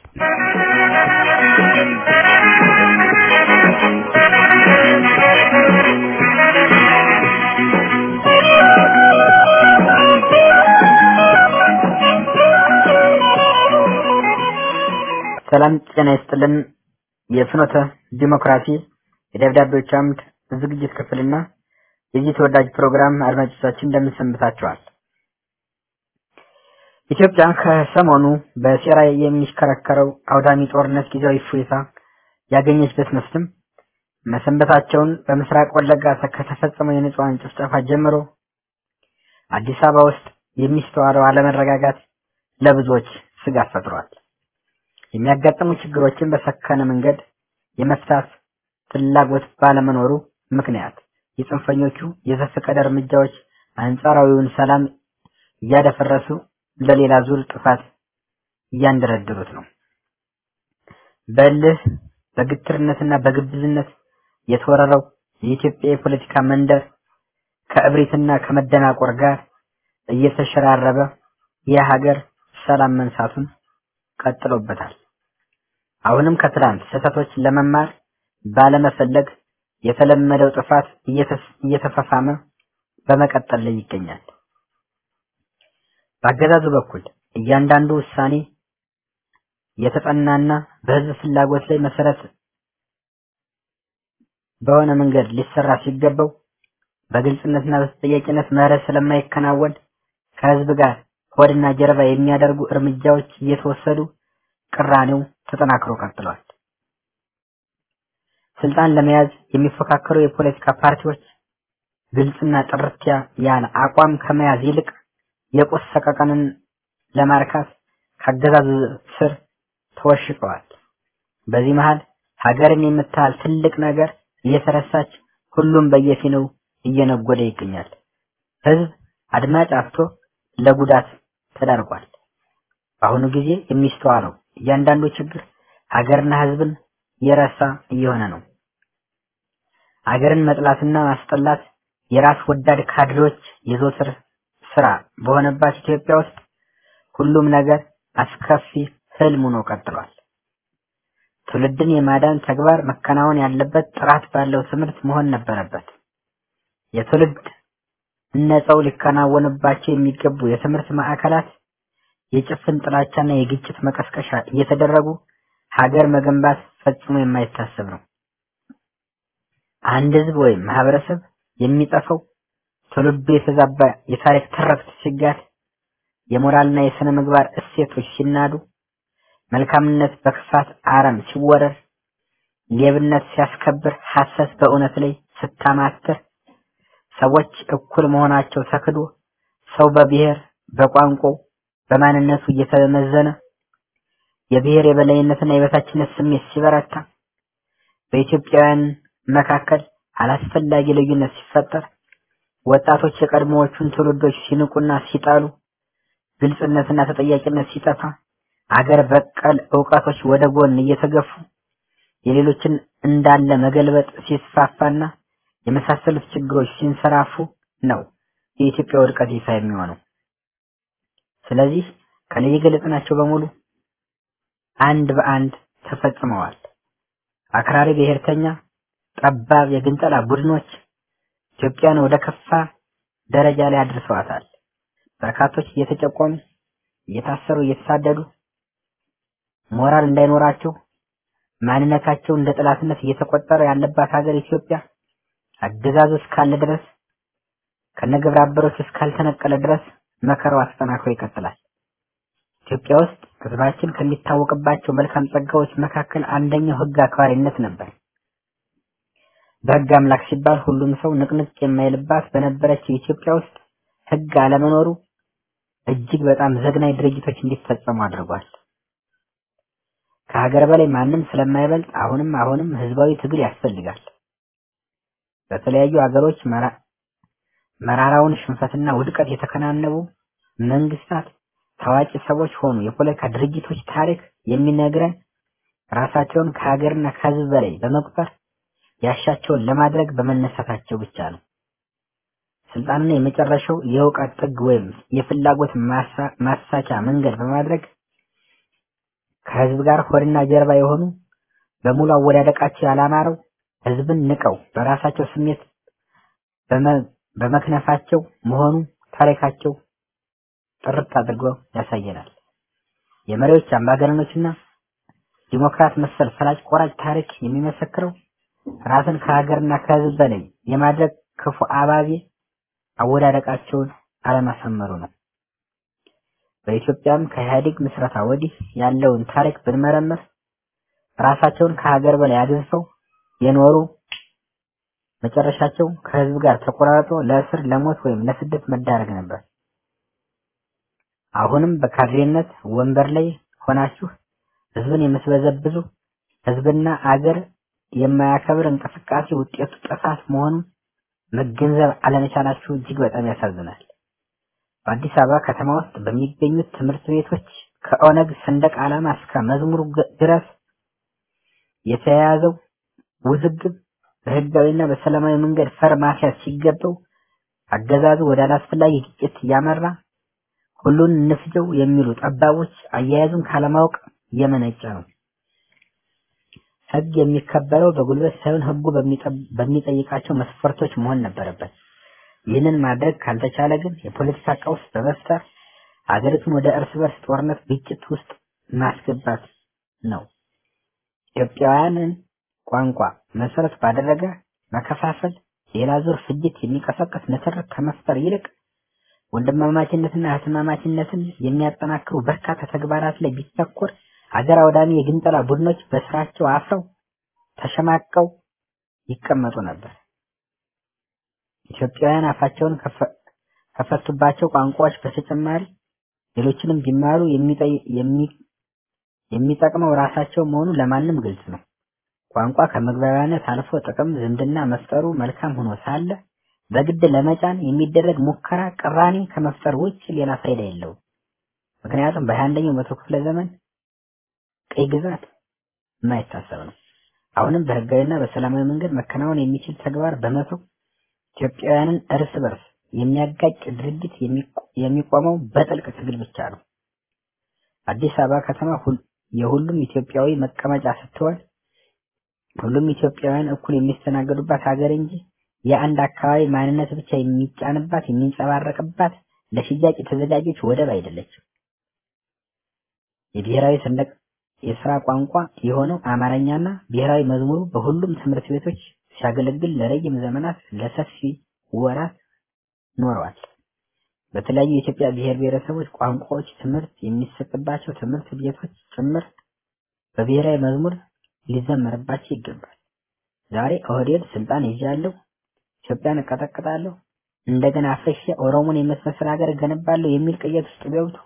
ሰላም ጤና ይስጥልን። የፍኖተ ዲሞክራሲ የደብዳቤዎች አምድ ዝግጅት ክፍልና የዚህ ተወዳጅ ፕሮግራም አድማጮቻችን እንደምን ሰንብታችኋል? ኢትዮጵያ ከሰሞኑ በሴራ የሚሽከረከረው አውዳሚ ጦርነት ጊዜያዊ እፎይታ ያገኘች ብትመስልም መሰንበታቸውን በምስራቅ ወለጋ ከተፈጸመው የንጹሃን ጭፍጨፋ ጀምሮ አዲስ አበባ ውስጥ የሚስተዋለው አለመረጋጋት ለብዙዎች ስጋት ፈጥሯል። የሚያጋጥሙ ችግሮችን በሰከነ መንገድ የመፍታት ፍላጎት ባለመኖሩ ምክንያት የጽንፈኞቹ የዘፈቀደ እርምጃዎች አንጻራዊውን ሰላም እያደፈረሱ ለሌላ ዙር ጥፋት እያንደረደሩት ነው። በእልህ በግትርነትና በግብዝነት የተወረረው የኢትዮጵያ የፖለቲካ መንደር ከእብሪትና ከመደናቆር ጋር እየተሸራረበ የሀገር ሰላም መንሳቱን ቀጥሎበታል። አሁንም ከትላንት ስህተቶች ለመማር ባለመፈለግ የተለመደው ጥፋት እየተፋፋመ በመቀጠል ላይ ይገኛል። በአገዛዙ በኩል እያንዳንዱ ውሳኔ የተጠናና በህዝብ ፍላጎት ላይ መሰረት በሆነ መንገድ ሊሰራ ሲገባው በግልጽነትና በተጠያቂነት ምህረት ስለማይከናወን ከህዝብ ጋር ሆድና ጀርባ የሚያደርጉ እርምጃዎች እየተወሰዱ ቅራኔው ተጠናክሮ ቀጥሏል። ስልጣን ለመያዝ የሚፎካከሩ የፖለቲካ ፓርቲዎች ግልጽና ጥርት ያለ አቋም ከመያዝ ይልቅ የቁስ ሰቀቀንን ለማርካት ከአገዛዙ ስር ተወሽቀዋል። በዚህ መሃል ሀገርን የምታህል ትልቅ ነገር እየተረሳች ሁሉም በየፊናው እየነጎደ ይገኛል። ህዝብ አድማጭ አጥቶ ለጉዳት ተዳርጓል። በአሁኑ ጊዜ የሚስተዋለው እያንዳንዱ ችግር ሀገርና ህዝብን የረሳ እየሆነ ነው። ሀገርን መጥላትና ማስጠላት የራስ ወዳድ ካድሬዎች የዘወትር ስራ በሆነባት ኢትዮጵያ ውስጥ ሁሉም ነገር አስከፊ ህልም ሆኖ ቀጥሏል። ትውልድን የማዳን ተግባር መከናወን ያለበት ጥራት ባለው ትምህርት መሆን ነበረበት። የትውልድ ነጸው ሊከናወንባቸው የሚገቡ የትምህርት ማዕከላት የጭፍን ጥላቻና የግጭት መቀስቀሻ እየተደረጉ ሀገር መገንባት ፈጽሞ የማይታሰብ ነው። አንድ ህዝብ ወይም ማህበረሰብ የሚጠፋው ትውልዱ የተዛባ የታሪክ ትርክት ሲጋድ፣ የሞራልና የስነ ምግባር እሴቶች ሲናዱ፣ መልካምነት በክፋት አረም ሲወረር፣ ሌብነት ሲያስከብር፣ ሐሰት በእውነት ላይ ስታማትር፣ ሰዎች እኩል መሆናቸው ተክዶ ሰው በብሔር በቋንቋው በማንነቱ እየተመዘነ የብሔር የበላይነትና የበታችነት ስሜት ሲበረታ በኢትዮጵያውያን መካከል አላስፈላጊ ልዩነት ሲፈጠር ወጣቶች የቀድሞዎቹን ትውልዶች ሲንቁና ሲጣሉ ግልጽነትና ተጠያቂነት ሲጠፋ አገር በቀል እውቀቶች ወደ ጎን እየተገፉ የሌሎችን እንዳለ መገልበጥ ሲስፋፋና የመሳሰሉት ችግሮች ሲንሰራፉ ነው የኢትዮጵያ ውድቀት ይፋ የሚሆነው። ስለዚህ ከላይ የገለጽናቸው በሙሉ አንድ በአንድ ተፈጽመዋል። አክራሪ ብሔርተኛ፣ ጠባብ የግንጠላ ቡድኖች ኢትዮጵያን ወደ ከፋ ደረጃ ላይ አድርሰዋታል። በርካቶች እየተጨቆኑ፣ እየታሰሩ፣ እየተሳደዱ ሞራል እንዳይኖራቸው ማንነታቸው እንደ ጠላትነት እየተቆጠረ ያለባት ሀገር ኢትዮጵያ አገዛዙ እስካለ ድረስ ከነግብረ አበሮች እስካልተነቀለ ድረስ መከራዋ ተጠናክሮ ይቀጥላል። ኢትዮጵያ ውስጥ ሕዝባችን ከሚታወቅባቸው መልካም ጸጋዎች መካከል አንደኛው ሕግ አክባሪነት ነበር። በሕግ አምላክ ሲባል ሁሉም ሰው ንቅንቅ የማይልባት በነበረችው ኢትዮጵያ ውስጥ ሕግ አለመኖሩ እጅግ በጣም ዘግናኝ ድርጊቶች እንዲፈጸሙ አድርጓል። ከሀገር በላይ ማንም ስለማይበልጥ አሁንም አሁንም ህዝባዊ ትግል ያስፈልጋል። በተለያዩ ሀገሮች መራራውን ሽንፈትና ውድቀት የተከናነቡ መንግስታት፣ ታዋቂ ሰዎች ሆኑ የፖለቲካ ድርጅቶች ታሪክ የሚነግረን ራሳቸውን ከሀገርና ከህዝብ በላይ በመቁጠር ያሻቸውን ለማድረግ በመነሳታቸው ብቻ ነው። ስልጣንና የመጨረሻው የእውቀት ጥግ ወይም የፍላጎት ማሳቻ መንገድ በማድረግ ከህዝብ ጋር ሆድና ጀርባ የሆኑ በሙሉ አወዳደቃቸው ያላማረው ህዝብን ንቀው በራሳቸው ስሜት በመክነፋቸው መሆኑ ታሪካቸው ጥርት አድርጎ ያሳየናል። የመሪዎች አምባገነኖችና ዲሞክራት መሰል ፈላጭ ቆራጭ ታሪክ የሚመሰክረው ራስን ከሀገርና ከህዝብ በላይ የማድረግ ክፉ አባዜ አወዳደቃቸውን አለማሰመሩ ነው። በኢትዮጵያም ከኢህአዴግ ምስረታ ወዲህ ያለውን ታሪክ ብንመረምር ራሳቸውን ከሀገር በላይ አግዝፈው የኖሩ መጨረሻቸው ከህዝብ ጋር ተቆራርጦ ለእስር፣ ለሞት ወይም ለስደት መዳረግ ነበር። አሁንም በካድሬነት ወንበር ላይ ሆናችሁ ህዝብን የምትበዘብዙ ህዝብና አገር የማያከብር እንቅስቃሴ ውጤቱ ጥፋት መሆኑን መገንዘብ አለመቻላችሁ እጅግ በጣም ያሳዝናል። በአዲስ አበባ ከተማ ውስጥ በሚገኙት ትምህርት ቤቶች ከኦነግ ሰንደቅ ዓላማ እስከ መዝሙሩ ድረስ የተያያዘው ውዝግብ በህጋዊና በሰላማዊ መንገድ ፈር ማስያዝ ሲገባው አገዛዙ ወደ አላስፈላጊ ግጭት እያመራ ሁሉን እንፍጀው የሚሉ ጠባቦች አያያዙን ካለማወቅ የመነጨ ነው። ህግ የሚከበረው በጉልበት ሳይሆን ህጉ በሚጠይቃቸው መስፈርቶች መሆን ነበረበት። ይህንን ማድረግ ካልተቻለ ግን የፖለቲካ ቀውስ በመፍጠር ሀገሪቱን ወደ እርስ በርስ ጦርነት ግጭት ውስጥ ማስገባት ነው። ኢትዮጵያውያንን ቋንቋ መሰረት ባደረገ መከፋፈል ሌላ ዙር ፍጅት የሚቀሰቅስ ንትርክ ከመፍጠር ይልቅ ወንድማማችነትና እህትማማችነትን የሚያጠናክሩ በርካታ ተግባራት ላይ ቢተኮር ሀገር አውዳሚ የግንጠላ ቡድኖች በስራቸው አፍረው ተሸማቀው ይቀመጡ ነበር። ኢትዮጵያውያን አፋቸውን ከፈቱባቸው ቋንቋዎች በተጨማሪ ሌሎችንም ቢማሩ የሚጠቅመው ራሳቸው መሆኑ ለማንም ግልጽ ነው። ቋንቋ ከመግባቢያነት አልፎ ጥቅም ዝምድና መፍጠሩ መልካም ሆኖ ሳለ በግድ ለመጫን የሚደረግ ሙከራ ቅራኔ ከመፍጠር ውጭ ሌላ ፋይዳ የለውም። ምክንያቱም በሃያ አንደኛው መቶ ክፍለ ዘመን ቀይ ግዛት የማይታሰብ ነው። አሁንም በህጋዊና በሰላማዊ መንገድ መከናወን የሚችል ተግባር በመተው ኢትዮጵያውያንን እርስ በርስ የሚያጋጭ ድርጊት የሚቆመው በጥልቅ ትግል ብቻ ነው። አዲስ አበባ ከተማ የሁሉም ኢትዮጵያዊ መቀመጫ ስትሆን ሁሉም ኢትዮጵያውያን እኩል የሚስተናገዱባት ሀገር እንጂ የአንድ አካባቢ ማንነት ብቻ የሚጫንባት የሚንጸባረቅባት ለሽያጭ የተዘጋጀች ወደብ አይደለችም። የብሔራዊ ሰንደቅ የስራ ቋንቋ የሆነው አማርኛና ብሔራዊ መዝሙሩ በሁሉም ትምህርት ቤቶች ሲያገለግል ለረጅም ዘመናት ለሰፊ ወራት ኖረዋል። በተለያዩ የኢትዮጵያ ብሔር ብሔረሰቦች ቋንቋዎች ትምህርት የሚሰጥባቸው ትምህርት ቤቶች ጭምር በብሔራዊ መዝሙር ሊዘመርባቸው ይገባል። ዛሬ ኦህዴድ ስልጣን ይዣለሁ፣ ኢትዮጵያን እቀጠቅጣለሁ፣ እንደገና አፍርሼ ኦሮሞን የመሰል ሀገር እገነባለሁ የሚል ቅየት ውስጥ ገብቶ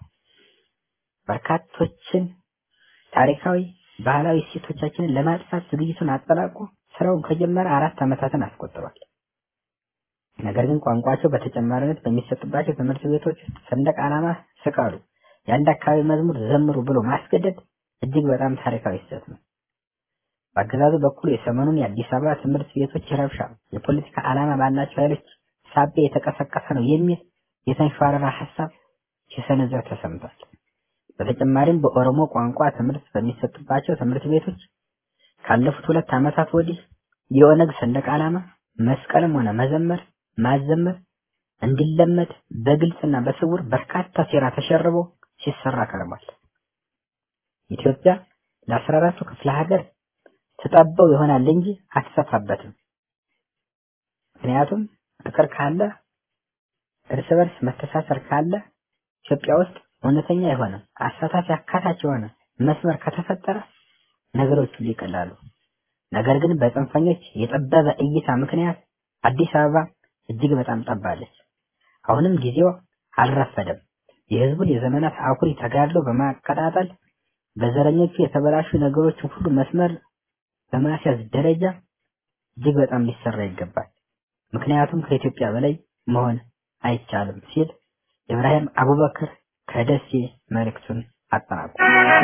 በርካቶችን ታሪካዊ ባህላዊ እሴቶቻችንን ለማጥፋት ዝግጅቱን አጠናቆ ስራውን ከጀመረ አራት ዓመታትን አስቆጥሯል። ነገር ግን ቋንቋቸው በተጨማሪነት በሚሰጥባቸው ትምህርት ቤቶች ውስጥ ሰንደቅ ዓላማ ስቀሉ፣ የአንድ አካባቢ መዝሙር ዘምሩ ብሎ ማስገደድ እጅግ በጣም ታሪካዊ ስህተት ነው። በአገዛዙ በኩል የሰሞኑን የአዲስ አበባ ትምህርት ቤቶች ረብሻ የፖለቲካ ዓላማ ባላቸው ኃይሎች ሳቢያ የተቀሰቀሰ ነው የሚል የተንሸዋረረ ሀሳብ ሲሰነዘር ተሰምቷል። በተጨማሪም በኦሮሞ ቋንቋ ትምህርት በሚሰጥባቸው ትምህርት ቤቶች ካለፉት ሁለት ዓመታት ወዲህ የኦነግ ሰንደቅ ዓላማ መስቀልም ሆነ መዘመር ማዘመር እንዲለመድ በግልጽና በስውር በርካታ ሴራ ተሸርቦ ሲሰራ ከርሟል። ኢትዮጵያ ለአስራ አራቱ ክፍለ ሀገር ትጠበው ይሆናል እንጂ አትሰፋበትም። ምክንያቱም ፍቅር ካለ እርስ በርስ መተሳሰር ካለ ኢትዮጵያ ውስጥ እውነተኛ የሆነ አሳታፊ አካታች የሆነ መስመር ከተፈጠረ ነገሮች ሁሉ ይቀላሉ። ነገር ግን በጽንፈኞች የጠበበ እይታ ምክንያት አዲስ አበባ እጅግ በጣም ጠባለች። አሁንም ጊዜው አልረፈደም። የህዝቡን የዘመናት አኩሪ ተጋድሎ በማቀጣጠል በዘረኞቹ የተበላሹ ነገሮችን ሁሉ መስመር በማስያዝ ደረጃ እጅግ በጣም ሊሰራ ይገባል። ምክንያቱም ከኢትዮጵያ በላይ መሆን አይቻልም ሲል ኢብራሂም አቡበክር ከደሴ መልእክቱን አጠናቋል።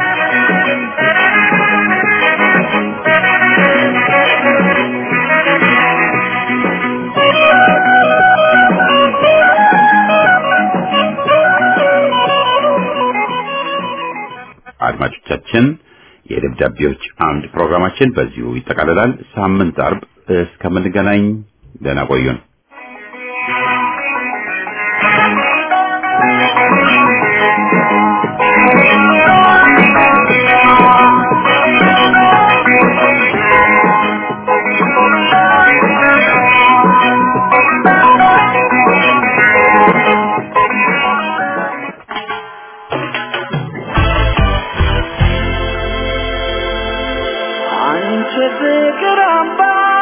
አድማጮቻችን የደብዳቤዎች አምድ ፕሮግራማችን በዚሁ ይጠቃልላል። ሳምንት አርብ እስከምንገናኝ ደህና ቆዩን። አንቺ ፍቅር አምባ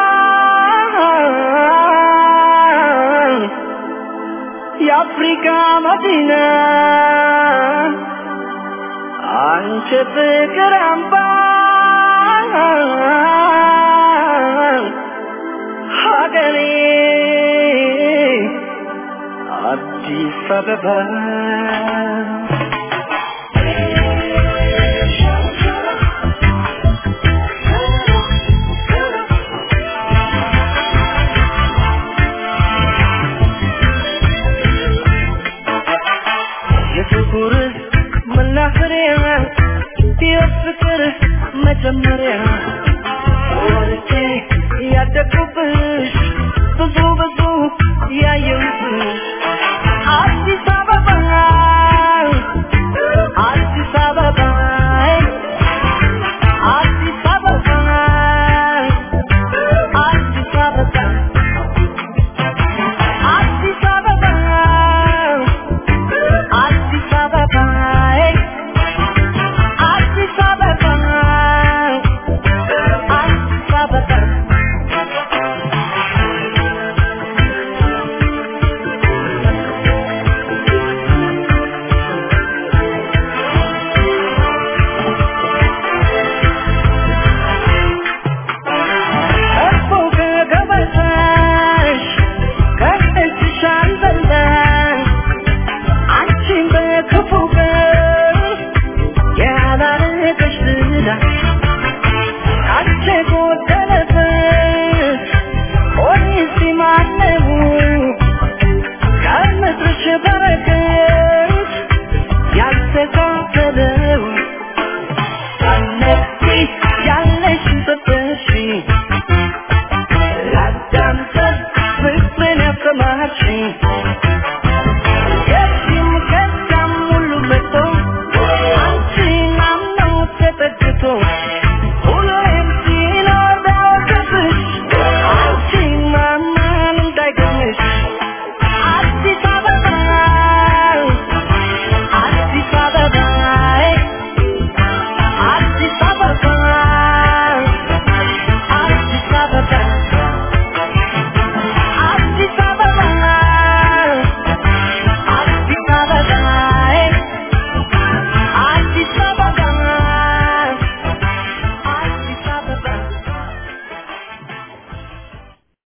የአፍሪካ መዲና አንቺ ፍቅር አምባ ሀገሬ አዲስ አበባ የፍቅር መናኸሪያ የፍቅር መጀመሪያ